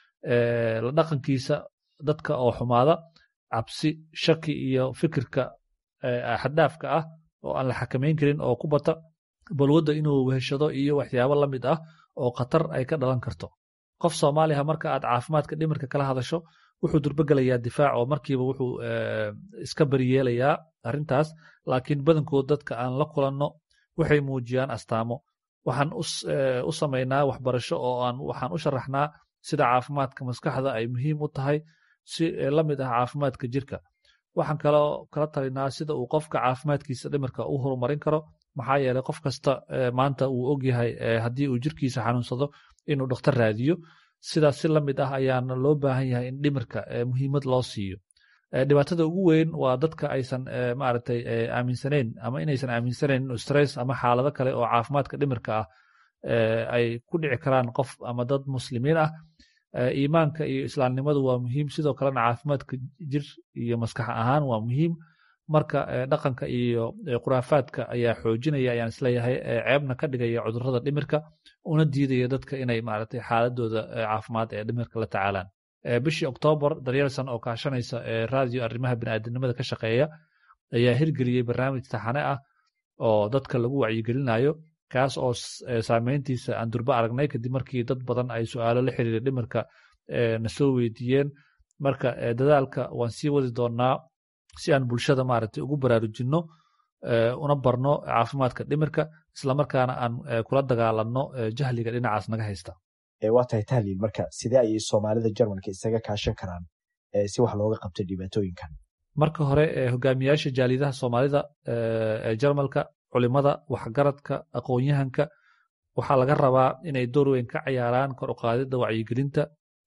la dhaqankiisa dadka oo xumaada cabsi shaki iyo fikirka xaddaafka ah oo aan la xakamayn karin oo ku bata balwadda inuu weheshado iyo waxyaabo la mid ah oo khatar ay ka dhalan karto qof soomaaliha marka aad caafimaadka dhimirka kala hadasho wuxuu durbagelayaa difaac oo markiiba wuxuu iska bariyeelayaa arrintaas laakiin badankood dadka aan la kulanno waxay muujiyaan astaamo waxaan u samaynaa waxbarasho oo aan waxaan u sharaxnaa sida caafimaadka maskaxda ay muhiim u tahay si la mid ah caafimaadka jirka waxaan kaloo kala talinaa sida uu qofka caafimaadkiisa dhimirka u horumarin karo maxaa yeeley qof kasta maanta uu ogyahay haddii uu jirkiisa xanuunsado inuu dhakhtar raadiyo sidaas si la mid ah ayaana loo baahan yahay in dhimirka muhiimad loo siiyo dhibaatada ugu weyn waa dadka aysan maaragtay aaminsanayn ama inaysan aaminsanayn inuu stress ama xaalado kale oo caafimaadka dhimirka ah ay ku dhici karaan qof ama dad muslimiin ah iimaanka iyo islaamnimadu waa muhiim sidoo kalena caafimaadka jir iyo maskax ahaan waa muhiim marka dhaqanka iyo khuraafaadka ayaa xoojinaya ayaan isleeyahay ceebna ka dhigaya cudurrada dhimirka una diidaya dadka inay maaragtay xaaladooda caafimaad ee dhimirka la tacaalaan bishii oktoobar daryeelsan oo kaashanaysa raadiyo arrimaha bini'aadanimada ka shaqeeya ayaa hirgeliyey barnaamij taxane ah oo dadka lagu wacyigelinayo kaas oo saameyntiisa aan durba aragnay kadib markii dad badan ay su'aalo la xiriira dhimirka na soo weydiiyeen marka dadaalka waan sii wadi doonaa si aan bulshada maaragtay ugu baraarujinno una barno caafimaadka dhimirka islamarkaana aan kula dagaalanno jahliga dhinacaas naga haysta waa tahay tahliil marka sidee ayay soomaalida jarmalka isaga kaashan karaan si wax looga qabto dhibaatooyinkan marka hore hogaamiyaasha jaalidaha soomaalida ee jarmalka culimada waxgaradka aqoon-yahanka waxaa laga rabaa inay door weyn ka cayaaraan kor u qaadidda wacyigelinta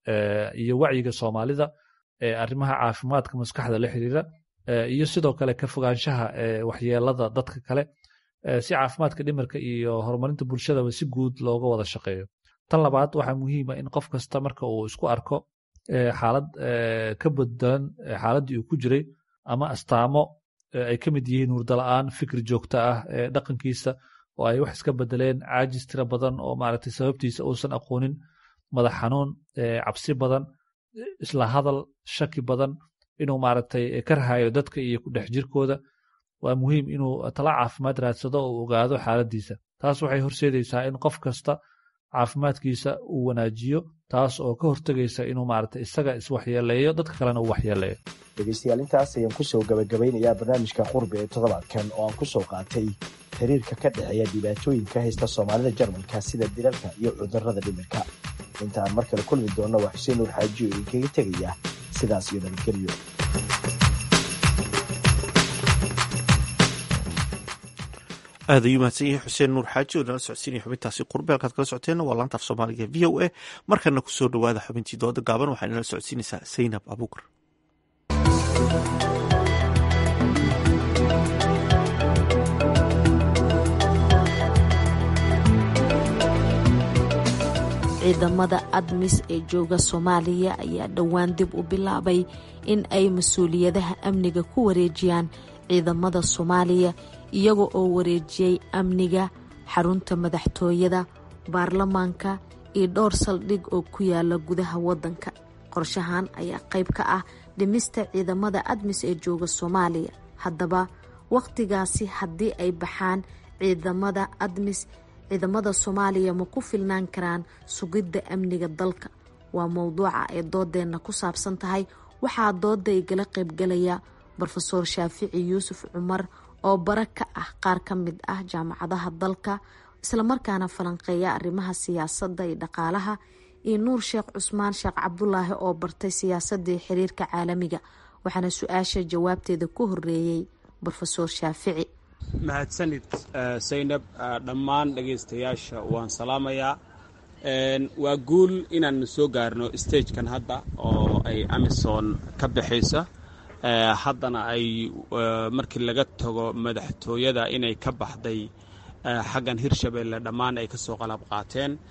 iyo wacyiga soomaalida ee arrimaha caafimaadka maskaxda la xiriira iyo sidoo kale ka fogaanshaha waxyeelada dadka kale si caafimaadka dhimirka iyo horumarinta bulshadaba si guud looga wada shaqeeyo tan labaad waxaa muhiima in qof kasta marka uu isku arko xaalad ka bedelan xaaladdii uu ku jiray ama astaamo ay ka mid yihiin hurdala-aan fikir joogto ah dhaqankiisa oo ay wax iska bedeleen caajis tiro badan oo maaragtay sababtiisa uusan aqoonin madax xanuun cabsi badan isla hadal shaki badan inuu maaragtay ka rahayo dadka iyo ku dhex jirkooda waa muhiim inuu tala caafimaad raadsado oo ogaado xaaladdiisa taas waxay horseedaysaa in qof kasta caafimaadkiisa uu wanaajiyo taas oo ka hortegaysa inuu maaragtay isaga iswaxyeeleeyo dadka kalena uu waxyeeleeyo dhegaystayaal intaas ayaan ku soo gabagabaynayaa barnaamijka qurbi ee toddobaadkan oo aan ku soo qaatay xiriirka ka dhexeeya dhibaatooyinka haysta soomaalida jarmalka sida dilalka iyo cudurrada dhimirka inta aan mar kale kulmi doonno waa xuseen nuur xaaji oo idinkaga tegaya sidaas iyo nabadgelyo aad ayuu mahadsan yahay xuseen nuur xaaji oo nala socodsiinaya xubintaasi qurbe halkaad kala socoteenna waa laanta af soomaaliga v o a markana kusoo dhowaada xubintii dooda gaaban waxaa inala socodsiinaysaa saynab abuukar ciidamada admis ee jooga soomaaliya ayaa dhowaan dib u bilaabay in ay mas-uuliyadaha amniga ku wareejiyaan ciidamada soomaaliya iyaga oo wareejiyey amniga xarunta madaxtooyada baarlamaanka iyo dhowr saldhig oo ku yaala gudaha waddanka qorshahan ayaa qayb ka ah dhimista ciidamada admis ee jooga soomaaliya haddaba wakhtigaasi haddii ay baxaan ciidamada admis ciidamada soomaaliya ma ku filnaan karaan sugidda amniga dalka waa mowduuca ay doodeenna ku saabsan tahay waxaa dooda igala qaybgalaya brofeor shaafici yuusuf cumar oo bara ka ah qaar ka mid ah jaamacadaha dalka islamarkaana falanqeeya arrimaha siyaasadda iyo dhaqaalaha iyo nuur sheekh cusmaan sheekh cabdulaahi oo bartay siyaasadii xiriirka caalamiga waxaana su-aasha jawaabteeda ku horeeyey brofeor shaafici mahadsanid saynab dhammaan dhegaystayaasha waan salaamayaa waa guul inaan soo gaarno stagekan hadda oo ay amison ka baxaysa haddana ay markii laga tago madaxtooyada inay ka baxday xaggan hirshabeelle dhammaan ay ka soo qalab qaateen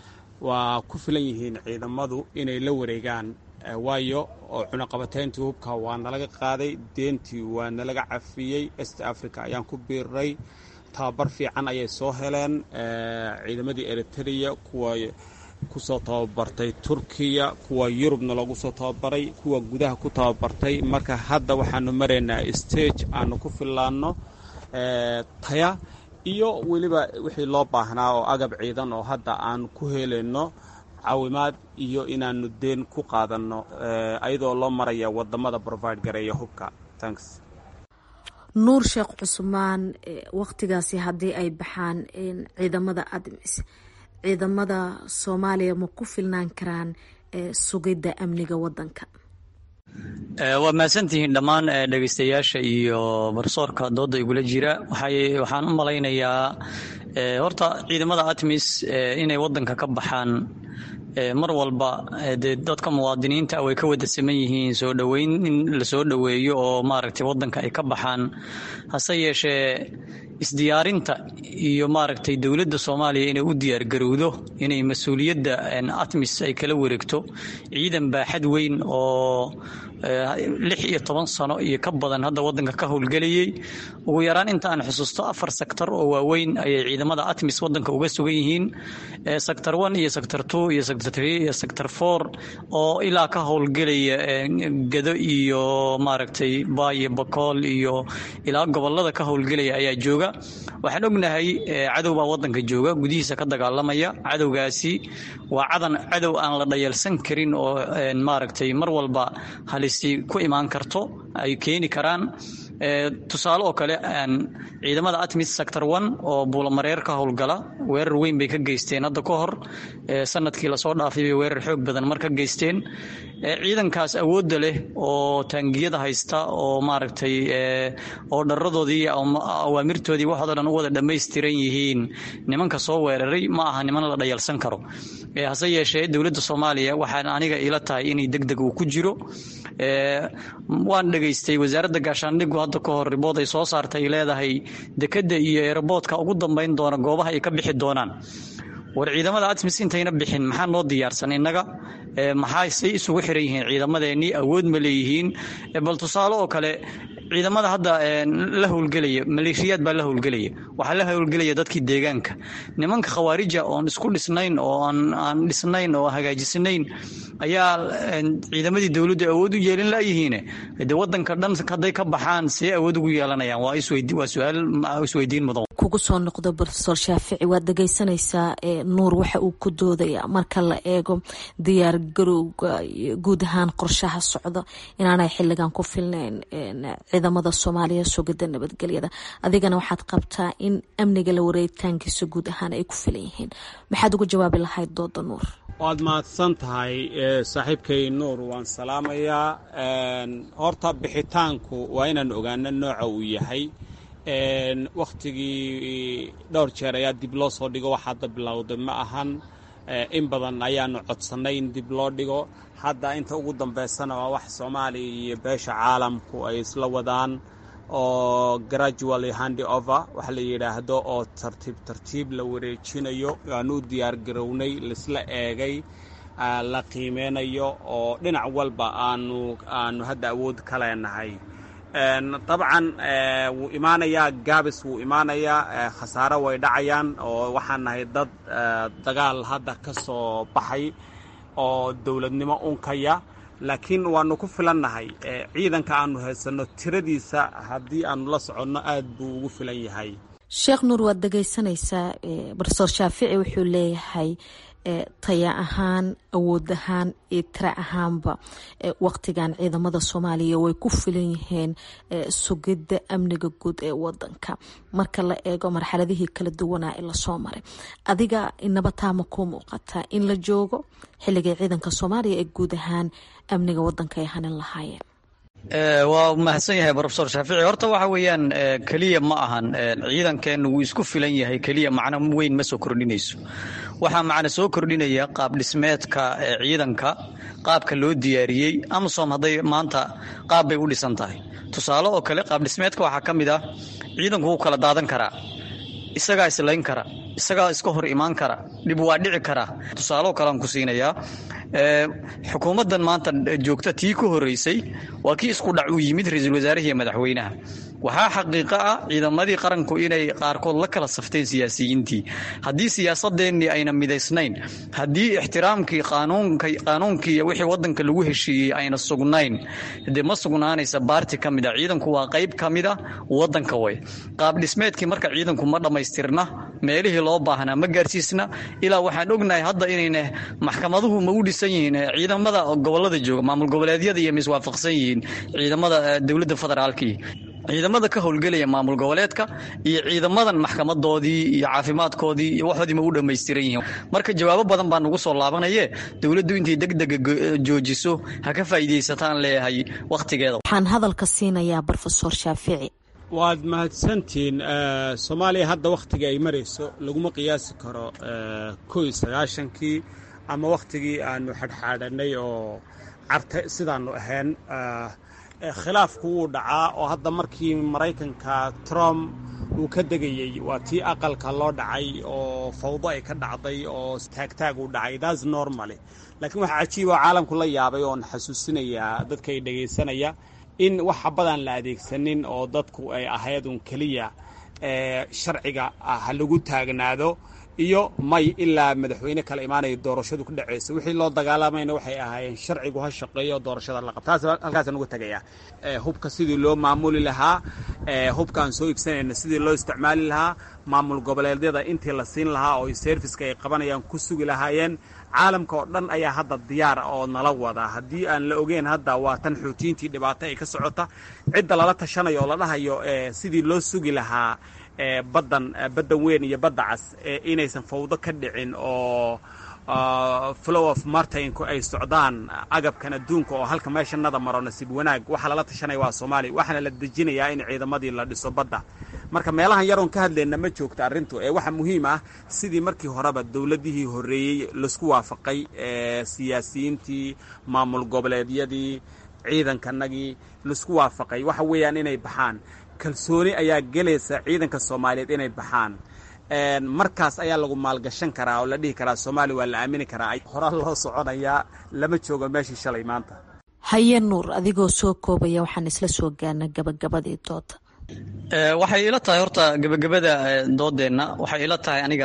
waa ku filan yihiin ciidamadu inay la wareegaan waayo oo cunaqabateyntii hubka waa nalaga qaaday deentii waa nalaga cafiyey est africa ayaan ku biiray tababar fiican ayay soo heleen ciidamadii eritrea kuwa kusoo tababartay turkiya kuwa yurubna loogu soo tababaray kuwa gudaha ku tababartay marka hadda waxaanu maraynaa stage aanu ku fillaanno taya iyo weliba wixii loo baahnaa oo agab ciidan oo hadda aan ku helayno caawimaad iyo inaanu deen ku qaadanno ayadoo loo maraya wadamada provide gareeya hubka tanks nuur sheekh cusmaan waqtigaasi haddii ay baxaan ciidamada admis ciidamada soomaaliya ma ku filnaan karaan sugidda amniga wadanka waa mahadsantihiin dhammaan dhegeystayaasha iyo barsoorka dooda igula jira waxaan u malaynayaa horta ciidamada atmis inay wadanka ka baxaan mar walba dee dadka muwaadiniinta way ka wada saman yihiin soo dhoweyn in lasoo dhoweeyo oo maaragtay wadanka ay ka baxaan hase yeeshee isdiyaarinta iyo maaragtay dowladda soomaaliya inay u diyaargarowdo inay mas-uuliyadda atmis ay kala wareegto ciidan baaxad weyn oo lix iyo toban sano iyo ka badan hadda wadanka ka howlgelayay ugu yaraan inta aan xusuusto afar sektor oo waaweyn ayay ciidamada atmis wadanka uga sugan yihiin sector one iyo sector two iyo sector three iyo sector four oo ilaa ka howlgelaya gado iyo maaragtay baayo bakool iyo ilaa gobolada ka howlgelaya ayaa jooga waxaan ognahay cadow baa wadanka jooga gudihiisa ka dagaalamaya cadowgaasi waa cadan cadow aan la dhayalsan karin oo maaragtay mar walba halisi ku imaan karto ay keeni karaan tusaale oo kale ciidamada atmis sector one oo buulamareer ka howlgala weerar weyn bay ka geysteen hadda ka hor sanadkii lasoo dhaafay bay weerar xoog badan mar ka geysteen ciidankaas awoodda leh oo taangiyada haysta oo maaragtay oo dharadoodii awaamirtoodii waxoodo dhan u wada dhammaystiran yihiin nimanka soo weeraray ma aha niman la dhayalsan karo hase yeeshee dowladda soomaaliya waxaan aniga ila tahay inay deg deg uu ku jiro waan dhegaystay wasaaradda gaashaandhigu hadda ka hor ribood ay soo saartay ay leedahay dekedda iyo eeraboodka ugu dambayn doona goobaha ay ka bixi doonaan war ciidamada atmis intayna bixin maxaa noo diyaarsan innaga maxaa say isugu xiran yihiin ciidamadeennii awood ma leeyihiin bal tusaale oo kale ciidamada hadda la howlgelaya maleeshiyaad baa la howlgelaya waxaa la howlgelaya dadkii deegaanka nimanka khawaarija oon isku dhisnayn oo aan dhisnayn oo hagaajisnayn ayaa ciidamadii dowladdu awood u yeelin layihiine de wadanka dhan hadday ka baxaan see awood ugu yeelanayaan waa su-aal isweydiin mudan kugu soo noqdo brofesor shaafici waad dhegeysanaysaa nuur waxa uu ku doodaya marka la eego diyaar garowga guud ahaan qorshaha socda inaanay xiligan ku filnayn ciidamada soomaaliya sugida nabadgelyada adigana waxaad qabtaa in amniga la wareegitaankiisa guud ahaan ay ku filan yihiin maxaad ugu jawaabi lahayd dooda nuur waad mahadsan tahay saaxiibkay nuur waan salaamayaa horta bixitaanku waa inaan ogaano nooca uu yahay wakhtigii dhowr jeer ayaa dib loo soo dhigo wax hadda bilowday ma ahan in badan ayaanu codsannay in dib loo dhigo hadda inta ugu dambaysana waa wax soomaaliya iyo beesha caalamku ay isla wadaan oo gradually handi over wax la yidhaahdo oo tartiib tartiib la wareejinayo aanu u diyaar garownay laisla eegay la qiimeynayo oo dhinac walba aanu aanu hadda awood ka leenahay dabcan wuu imaanayaa gaabis wuu imaanayaa khasaaro way dhacayaan oo waxaan nahay dad dagaal hadda ka soo baxay oo dowladnimo unkaya laakiin waanu ku filannahay ciidanka aanu haysanno tiradiisa haddii aanu la soconno aad buu ugu filan yahay sheekh nuur waad dhegeysanaysaa brofesor shaafici wuxuu leeyahay taya ahaan awood ahaan iyo tira ahaanba waqtigan ciidamada soomaaliya way ku filan yihiin sugidda amniga guud ee wadanka marka la eego marxaladihii kala duwanaa ee lasoo maray adiga inaba taama kuu muuqataa in la joogo xilligay ciidanka soomaaliya ee guud ahaan amniga wadanka ay hanin lahaayeen waa mahadsan yahay brofesor shaafici horta waxa weeyaan keliya ma ahan ciidankeenu wuu isku filan yahay keliya macno weyn ma soo kordhinayso waxaa macna soo kordhinaya qaab dhismeedka ciidanka qaabka loo diyaariyey amasom hadday maanta qaab bay u dhisan tahay tusaale oo kale qaab dhismeedka waxaa ka mid ah ciidanku wuu kala daadan karaa isagaa islayn kara isagaa iska hor imaan kara dhib waa dhici karaa tusaaloo kalean ku siinayaa xukuumaddan maanta joogta tii ku horeysay waa kii isku dhac uu yimid ra-iisul wasaarahi iyo madaxweynaha waxaa xaqiiqo ah ciidamadii qaranku inay qaarkood la kala safteen siyaasiyiintii haddii siyaasadeennii ayna midaysnayn haddii ixtiraamkii qaanuunkii wixii wadanka lagu heshiiyey ayna sugnayn dee ma sugnaanaysa baarti ka mid a ciidanku waa qayb ka mid a wadanka way qaab dhismeedkii marka ciidanku ma dhammaystirna meelihii loo baahnaa ma gaarsiisna ilaa waxaan ognahay hadda inayna maxkamaduhu ma u dhisan yihiin ciidamada gobolada jooga maamul goboleedyada iyo miswaafaqsan yihiin ciidamada dowladda federaalkii ciidamada ka howlgelaya maamul goboleedka iyo ciidamadan maxkamadoodii iyo caafimaadkoodii iyo waxoodii ma u dhammaystiran yihiin marka jawaabo badan baa nagu soo laabanaye dowladdu intay degdega joojiso ha ka faa'iidaysataan leeyahay wakhtigeeda waxaan hadalka siinayaa brofesor shaafici waad mahadsantihiin soomaaliya hadda wakhtiga ay marayso laguma qiyaasi karo ko iyo sagaashankii ama wakhtigii aanu xadhxaadhanay oo carta sidaanu ahayn khilaafku wuu dhacaa oo hadda markii maraykanka trump uu ka degayey waa tii aqalka loo dhacay oo fawdo ay ka dhacday oo taagtaag uu dhacay thats normally laakiin waxaa cajiiba oo caalamku la yaabay oon xasuusinayaa dadka ay dhegaysanaya in wax habadaan la adeegsanin oo dadku ay ahayd un keliya sharciga ha lagu taagnaado iyo may ilaa madaxweyne kala imaanaya doorashadu ku dhacaysa wixii loo dagaalamayna waxay ahaayeen sharcigu ha shaqeeyo doorashada la qabta taas halkaasaan uga tegaya hubka sidii loo maamuli lahaa hubkaan soo iibsanayna sidii loo isticmaali lahaa maamul goboleedyada intii la siin lahaa oo serviska ay qabanayaan ku sugi lahaayeen caalamka oo dhan ayaa hadda diyaar oo nala wada haddii aan la ogeyn hadda waa tan xoutiyiintii dhibaato ay ka socota cidda lala tashanayo oo la dhahayo sidii loo sugi lahaa baddan baddan weyn iyo badda cas inaysan fawdo ka dhicin oo flow of martinku ay socdaan agabkan adduunka oo halka meeshanada maro nasiib wanaag waxaa lala tashanaya waa soomaaliya waxaana la dejinayaa in ciidamadii la dhiso badda marka meelahan yaroon ka hadlayna ma joogta arrintu ee waxaa muhiim ah sidii markii horeba dowladihii horreeyey laisku waafaqay siyaasiyiintii maamul goboleedyadii ciidankanagii laisku waafaqay waxa weeyaan inay baxaan kalsooni ayaa gelaysa ciidanka soomaaliyeed inay baxaan markaas ayaa lagu maalgashan karaa oo la dhihi karaa soomaaliya waa la aamini karaa hora loo soconayaa lama joogo meeshii shalay maanta haye nuur adigoo soo koobaya waxaan isla soo gaarna gabagabadii dooda waxay ila tahay horta gebagabada doodeenna waxay ila tahay aniga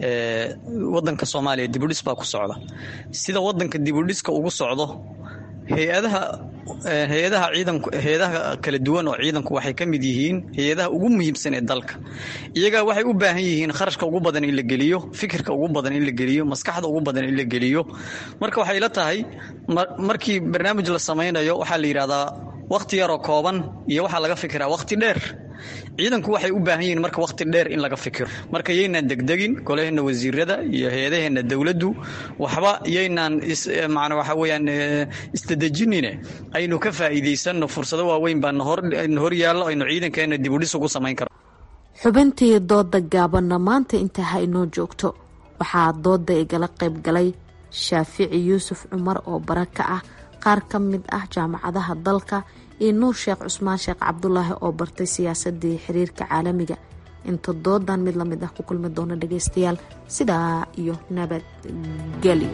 wadanka soomaaliya dibudhis baa ku socda sida wadanka dibudhiska ugu socdo hay-adaha hay-adaha ciidanku hay-adaha kala duwan oo ciidanku waxay ka mid yihiin hay-adaha ugu muhiimsan ee dalka iyaga waxay u baahan yihiin kharashka ugu badan in la geliyo fikirka ugu badan in la geliyo maskaxda ugu badan in la geliyo marka waxay la tahay markii barnaamij la samaynayo waxaa la yidhahdaa wakhti yaroo kooban iyo waxaa laga fikiraa wakhti dheer ciidanku waxay u baahan yihiin marka wakhti dheer in laga fikiro marka yaynaan degdegin golaheenna wasiirada iyo hay-adaheenna dowladdu waxba yaynaan macna waxa weeyaan isdadejinine aynu ka faa'iidaysanno fursado waaweyn baa na hor yaallo aynu ciidankeenna dibudhis ugu samayn karo xubintii dooda gaabanna maanta intaa ha inoo joogto waxaa dooda igala qayb galay shaafici yuusuf cumar oo bara ka ah qaar ka mid ah jaamacadaha dalka iyo nuur sheekh cusmaan sheekh cabdulaahi oo bartay siyaasadii xiriirka caalamiga inta doodan mid lamid ah ku kulmi doona dhageystayaal sidaa iyo nabadgelyo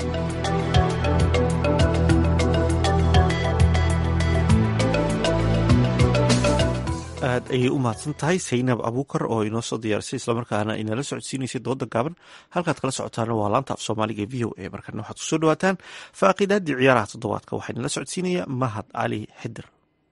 aad ayay u mahadsan tahay saynab abuukar oo inoo soo diyaarisay islamarkaana inala socodsiinaysay dooda gaaban halkaad kala socotaana waa laanta af soomaaliga e v o a markana waxaad kusoo dhawaataan faaqiidaaddii ciyaaraha toddobaadka waxaa inala socodsiinaya mahad cali xidir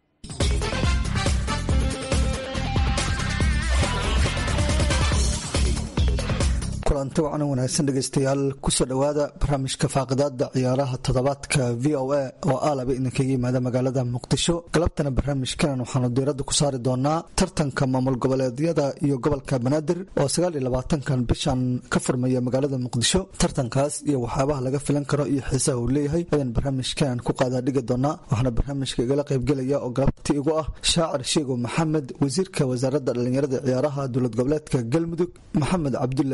kulanti wacan wanaagsan dhegeystayaal kusoo dhowaada barnaamijka faaqidaada ciyaaraha toddobaadka v o a oo aalaba idinkaga yimaada magaalada muqdisho galabtana barnaamijkan waxaanu diiradda ku saari doonaa tartanka maamul goboleedyada iyo gobolka banaadir oo sagaal iyo labaatankan bishan ka furmaya magaalada muqdisho tartankaas iyo waxyaabaha laga filan karo iyo xiisaha uu leeyahay ayaan barnaamijkan ku qaadaa dhigi doonaa waxaana barnaamijka igala qaybgelaya oo galabti igu ah shaacir sheego maxamed wasiirka wasaaradda dhallinyarada ciyaaraha dowlad goboleedka galmudug maxamed cabdulle maxamed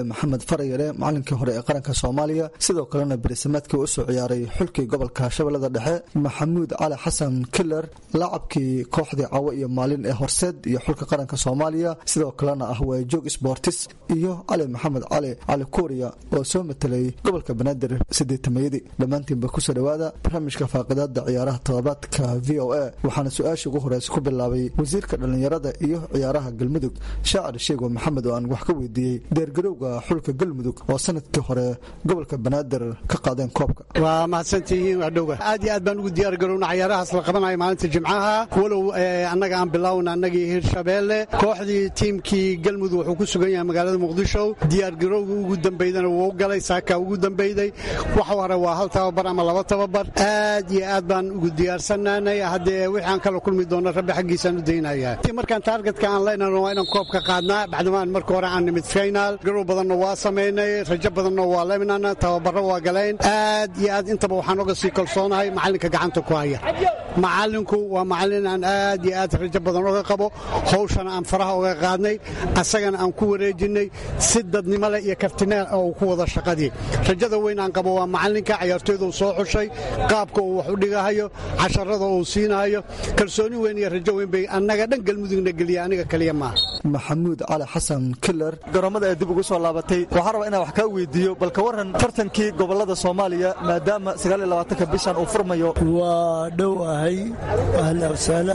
farayare macalinkii hore ee qaranka soomaaliya sidoo kalena berisamaadkii usoo ciyaaray xulkii gobolka shabeellada dhexe maxamuud cali xasan killer laacabkii kooxdii cawo iyo maalin ee horseed iyo xulka qaranka soomaaliya sidoo kalena ah waajoog sportis iyo cali maxamed cali cali kuuriya oo soo matelay gobolka banaadir sideetamayadii dhammaantiinba kusoo dhowaada barnaamijka faaqidaada ciyaaraha todobaadka v o a waxaana su-aasha ugu horeysa ku bilaabay wasiirka dhallinyarada iyo ciyaaraha galmudug shaacir sheego maxamed oo aan wax ka weydiiyey deergarowga xulka galmudug oo sanadkii hore gobolka banaadir ka qaadeen koobka waa mahadsantihiin waa dhowga aad iyo aad baan ugu diyaar garowna cayaarahaas la qabanayo maalinta jimcaha walow annaga aan bilowna annagii hirshabeelle kooxdii tiimkii galmudug wuxuu ku sugan yahay magaalada muqdisho diyaargarowga ugu dambeydana wuu galay saaka ugu dambeyday wax hore waa hal tababar ama laba tababar aad iyo aad baan ugu diyaarsanaanay haddee wixii aan kala kulmi doono rabbi xaggiisaan u daynaya markaan taargetka aan leynano waa inaan koobka qaadnaa bacdamaan marka hore aan nimid final garow badanna waa samaynay rajo badanna waa leminana tababaro waa galeen aad iyo aad intaba waxaan oga sii kalsoonahay macalinka gacanta ku haya macalinku waa macalin aan aad iyo aad rajo badan oga qabo hawshana aan faraha oga qaadnay asagana aan ku wareejinay si dadnimo leh iyo kartineel oo ku wada shaqadii rajada weyn aan qabo waa macalinka cayaartooyda uu soo xushay qaabka uu wax u dhigahayo casharada uu siinahayo kalsooni weyn iyo rajo weyn bay annaga dhan galmudugna geliya aniga kaliya maaha maxamuud cali xasan killer garoomada ee dib ugu soo laabatay waxaan rabaa inaan wax kaa weydiiyo bal ka waran tartankii gobolada soomaaliya maadaama sagaaliyolabaatanka bishan uu furmayo waa dhow ahay ahla wasaala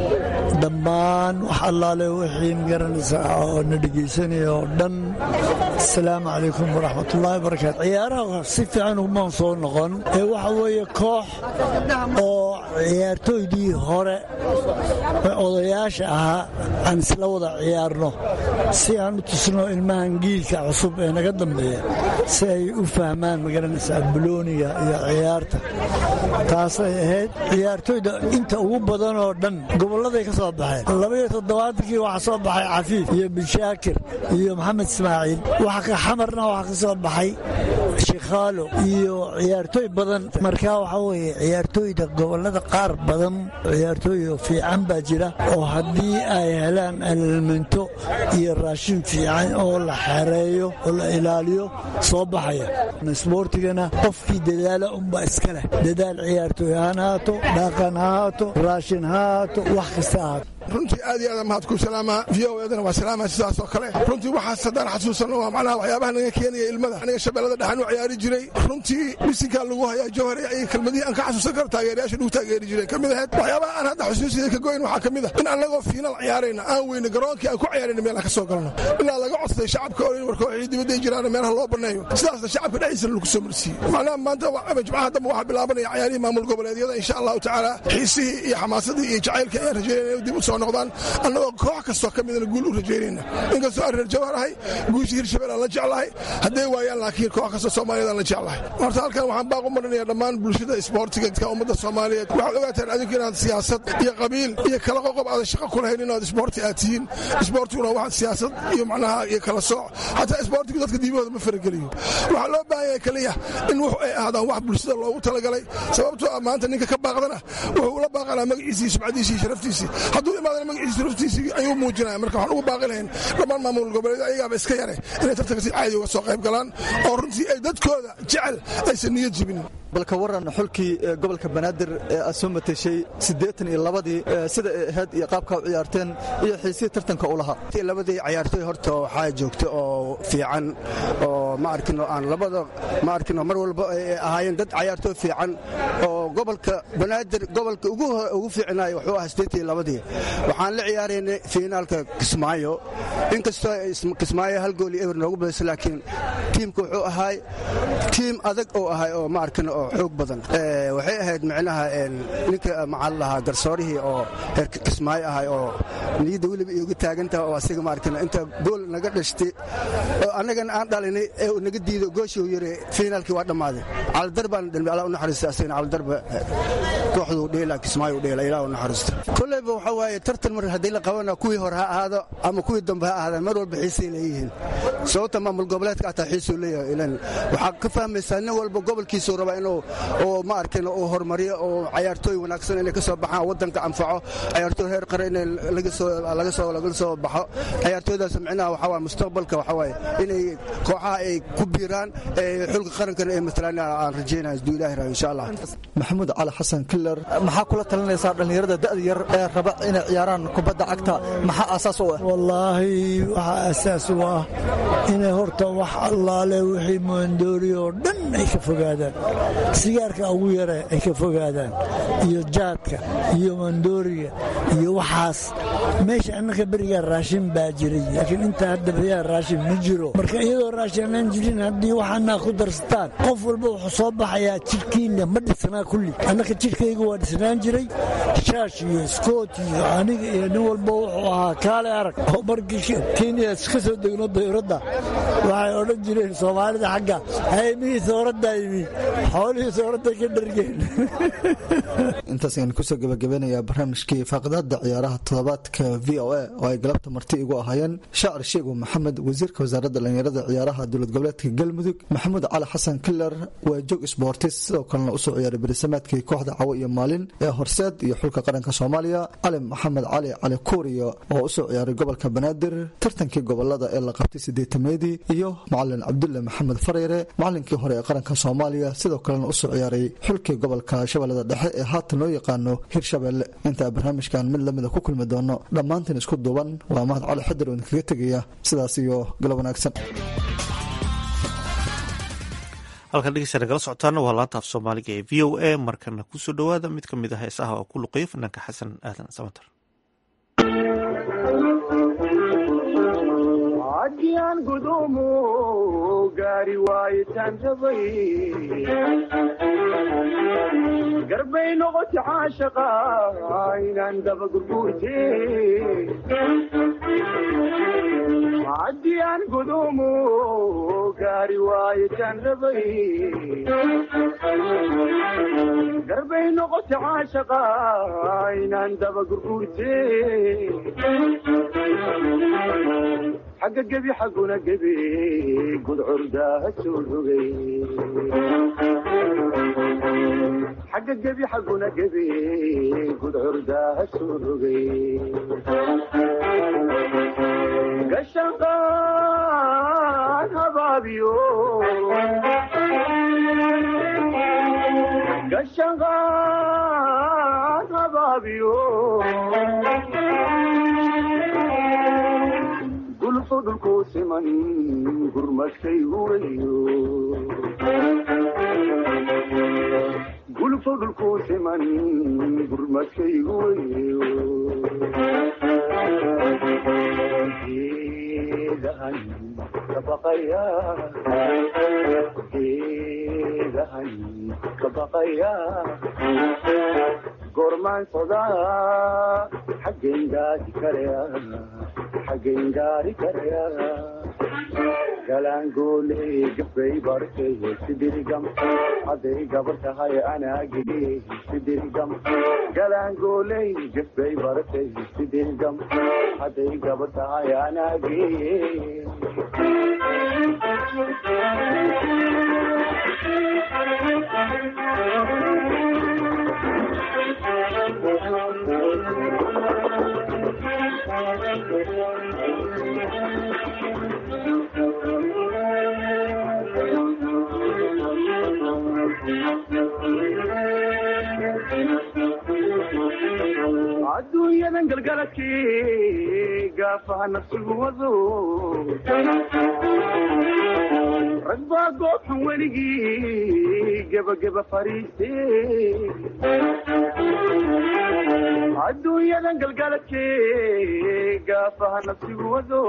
dhammaan wax allaale wixii magaranaysaa oo na dhegaysanaya oo dhan asalaamu calaykum waraxmatullaahi barakaatu ciyaaraha si fiican umaan soo noqon ee waxa weeye koox oo ciyaartooydii hore odayaasha ahaa aan isla wada ciyaarno si aan u tusno ilmahan giilka cusub ee naga dambeeya si ay u fahmaan magaranaysaa bulooniga iyo ciyaarta taasay ahayd ciyaartooyda inta ugu badan oo dhan gobolladay ka soo baxeen labaiyo toddobaatankii waxaa soo baxay cafiif iyo bishaakir iyo maxamed ismaaciil xamarna waxaa ka soo baxay shikhaalo iyo ciyaartooy badan markaa waxaa weeye ciyaartooyda gobollada qaar badan ciyaartooy fiican baa jira oo haddii ay helaan alelminto iyo raashin fiican oo la xereeyo oo la ilaaliyo soo baxaya isboortigana qofkii dadaala unbaa iska leh dadaal ciyaartooy haan haato dhaqan ha haato raashin ha haato wax kasta haato runtii aad iyo aad mahad ku salaamaa v o edana waa salaama sidaas oo kale runtii waxaas haddaan xasuusanno waa macnaha waxyaabaha naga keenaya ilmada aniga shabeellada dhexan u ciyaari jiray runtii bisinkaa lagu hayaa jawhare ay kelmadihii aan ka xasuusan karo taageerayaasha lagu taageeri jireen ka mid ahayd waxyaabaha aan hadda xusuusida ka goyn waxaa ka mid ah in annagoo fiinal ciyaarayna aan weyne garoonkii aan ku ciyaarayna meelaha ka soo galno ilaa laga codsaday shacabka oo war kooxii dibadday jiraan meelaha loo banneeyo sidaasna shacabka dhexdiisana lagu soo marsiiyey macnaha maanta jimcaha dambe waxaa bilaabanaya cayaarihii maamul goboleedyada insha allahu tacaala xiisihii iyo xamaasadii iyo jacaylkii ayaan rajaynaya inay dib u soo noqdaan annagoo koox kastoo ka midana guul u rajaynayna inkastoo aan reer jawhar ahay guushii hirshabelle aan la jeclahay hadday waayaan laakiin koox kastoo soomaaliyad aan la jeclahay horta halkan waxaan baaq u marinaya dhammaan bulshada isboortiga ka ummadda soomaaliyeed waxaad ogaataan adinku inaad siyaasad iyo qabiil iyo kala qoqob aadan shaqo ku lahayn inaad isboorti aad tihiin isboortiguna waxaad siyaasad iyo macnaha iyo kala sooc xataa isboortigu dadka diimahooda ma farageliyo waxaa loo baahan yahay keliya in wuxu ay ahaadaan wax bulshada loogu talagalay sababtoo ah maanta ninka ka baaqdana wuxuu ula baaqanaa magaciisii subcadiisii sharaftiisii hadduu imaadana magaciisii raftiisii ayuu muujinaya marka waxaan ugu baaqi lahayn dhammaan maamul goboleed ayagaaba iska yare inay tartanka si caadi uga soo qayb galaan oo runtii ay dadkooda jecel aysan niyad jibinin balka waran xulkii gobolka banaadir ee aad soo mateshay siddeetan iyo labadii sida ay ahayd iyo qaabkaa u ciyaarteen iyo xiisihii tartanka u lahaa labadii ciyaartooy horta waxaa joogta oo fiican oo ma arkino aan labada ma arkino mar walba ay ahaayeen dad ciyaartooy fiican oo gobolka banaadir gobolka ugu fiicnaayo wuxuu ahaa siddeetan iyo labadii waxaan la ciyaaraynay fiinaalka kismaayo inkastoo kismaayo hal gool iyo eber noogu badaysa laakiin tiimka wuxuu ahaay tiim adag oo ahay oo ma arkino oo xoog badan waxay ahayd micnaha ninka maxaa lahaa garsoorihii oo reer kismaayo ahay oo niyadda weliba iyoga taagantaha oo asiga ma arkino inta gool naga dhashtay oo annagana aan dhalinay ee naga diido gooshii yiri fiinaalkii waa dhammaaday calidar baan dhalmi allah u naxariista asagana calidarba kooxduu dheela kismaayo u dheela ilaah u naxariista kolleyba waxa waaye tartan mar haddii la qabana kuwii hore ha ahaado ama kuwii dambe ha ahaadaan mar walba xiisay leeyihiin sababta maamul goboleedka ataa xiisuu leeyahay ilan waxaa ka fahmaysaa nin walba gobolkiisuu rabaa inuu oo ma arkin uu horumariyo oo cayaartooy wanaagsan inay ka soo baxaan waddanka anfaco cayaartooy heer qare in laga soo laga soo laga soo baxo cayaartooydaas micnaha waxaa waaye mustaqbalka waxaa waaye inay kooxaha ay ku biiraan ee xulka qarankana ay matalaan aan rajeynaya isduu ilaahi raha insha allah maxamuud cali xasan killer maxaa kula talinaysaa dhallinyarada da'da yar ee raba inay ciyaaraan kubadda cagta maxaa aasaas u ah wallaahi waxaa asaas u ah inay horta wax allaale wixii moondoori oo dhan ay ka fogaadaan sigaarka ugu yare ay ka fogaadaan iyo jaadka iyo moondooriga iyo waxaas meesha annaka berigaa raashin baa jiray laakiin intaa hadda beriyaa raashin ma jiro marka iyadoo raashin aan jirin haddii waxaanaa ku darsataan qof walba wuxuu soo baxayaa jidhkiinna ma dhisnaa kulli annaka jidhkayga waa dhisnaan jiray shaash iyo skoot iyo aniga iyo nin walba wuxuu ahaa kaale arag oo markii kenya ka soo degno dayuradda waxay odhan jireen soomaalida xagga haymihii sooraddaa yimi xoolihii sooradda ka dhargeen intaas ayaan kusoo gabagabeynayaa barnaamijkii faaqidaada ciyaaraha toddobaadka v o a oo ay galabta marti igu ahaayeen shaacir sheegu maxamed wasiirka wasaaradda dhallinyarada ciyaaraha dowlad goboleedka galmudug maxamuud cali xasan kiler waa joog sboortis sidoo kalena usoo ciyaaray berisamaadkii kooxda cawo iyo maalin ee horseed iyo xulka qaranka soomaaliya cali maxamed cali cali kuuriya oo usoo ciyaaray gobolka banaadir tartankii gobolada ee la qabtay sideetameedii iyo macalin cabdulle maxamed fareyre macalinkii hore ee qaranka soomaaliya sidoo kalena usoo ciyaaray xulkii gobolka shabeellada dhexe ee haatan loo yaqaano hirshabeelle intaa barnaamijkan mid lamida ku kulmi doono dhammaantiin isku duuban waa mahad cali xadir oo idinkaga tegaya sidaas iyo galab wanaagsan halkan dhegeystaana kala socotaana waa laanta af soomaaliga ee v o a markana kusoo dhowaada mid ka mid ah heesaha oo ku luqeeya fanaanka xasan aadan samatar haddiyaan gudumu gaari waayitaan rabay garbay noqoti caashaqa inaan daba gurguurte haddiyaan gudumu gaari waayitaan rabay garbay noqoti caashaqa inaan daba gurguurte xagga gebi xagguna gebi gudcurdaa soo rogay xagga gebi xagguna gebi gudcurdaa soo rogay gashanqaan habaabiyo gashanqaan habaabiyo gulfo dhulku siman gurmadkay huwayo gulfo dhulku siman gurmadkay huwayo geedahan kabaqaya geedahan kabaqaya goormaan sodaa xaggen gaadi karaya xaggen gaari karaya galaangooley gabbay bartay sidirigam hadday gabar tahay anaagii sidirigam galaangooley gabbay bartay sidirigam hadday gabar tahay anaagii adduunyadan galgaladkii gaafaha nafsigu wado rag baa goobxun weligii gebageba fariiste adduunyadan galgaladkii gaafaha nafsigu wado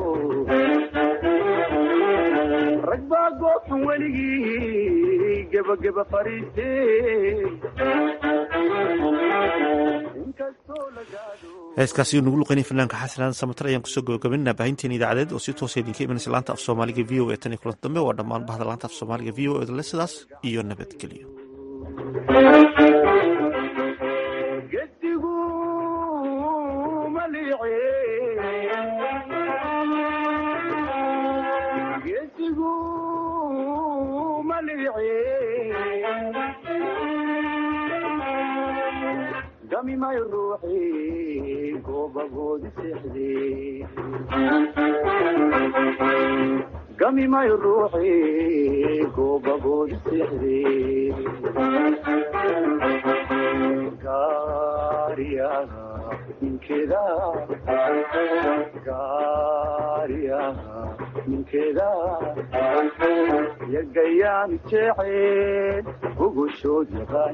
rag baa goobxun weligii gebageba fariiste heeskaasi nagu luqeynay fanaanka xasan samatar ayaan kusoo gabagabaynaa baahinteena idaacadeed oo si toosa idinka imanaysa laanta af soomaaliga v o e tan iyo kulanti dambe waa dhammaan bahda laanta af soomaaliga v o e le sidaas iyo nabadgelyo gedigu gami mayo ruuxi goobagoodi seexdee gami mayo ruuxi goobagoodi seexdee gaariyaha ninkeeda gaariyaha ninkeeda yagayaan jecel gogoshood yaqaan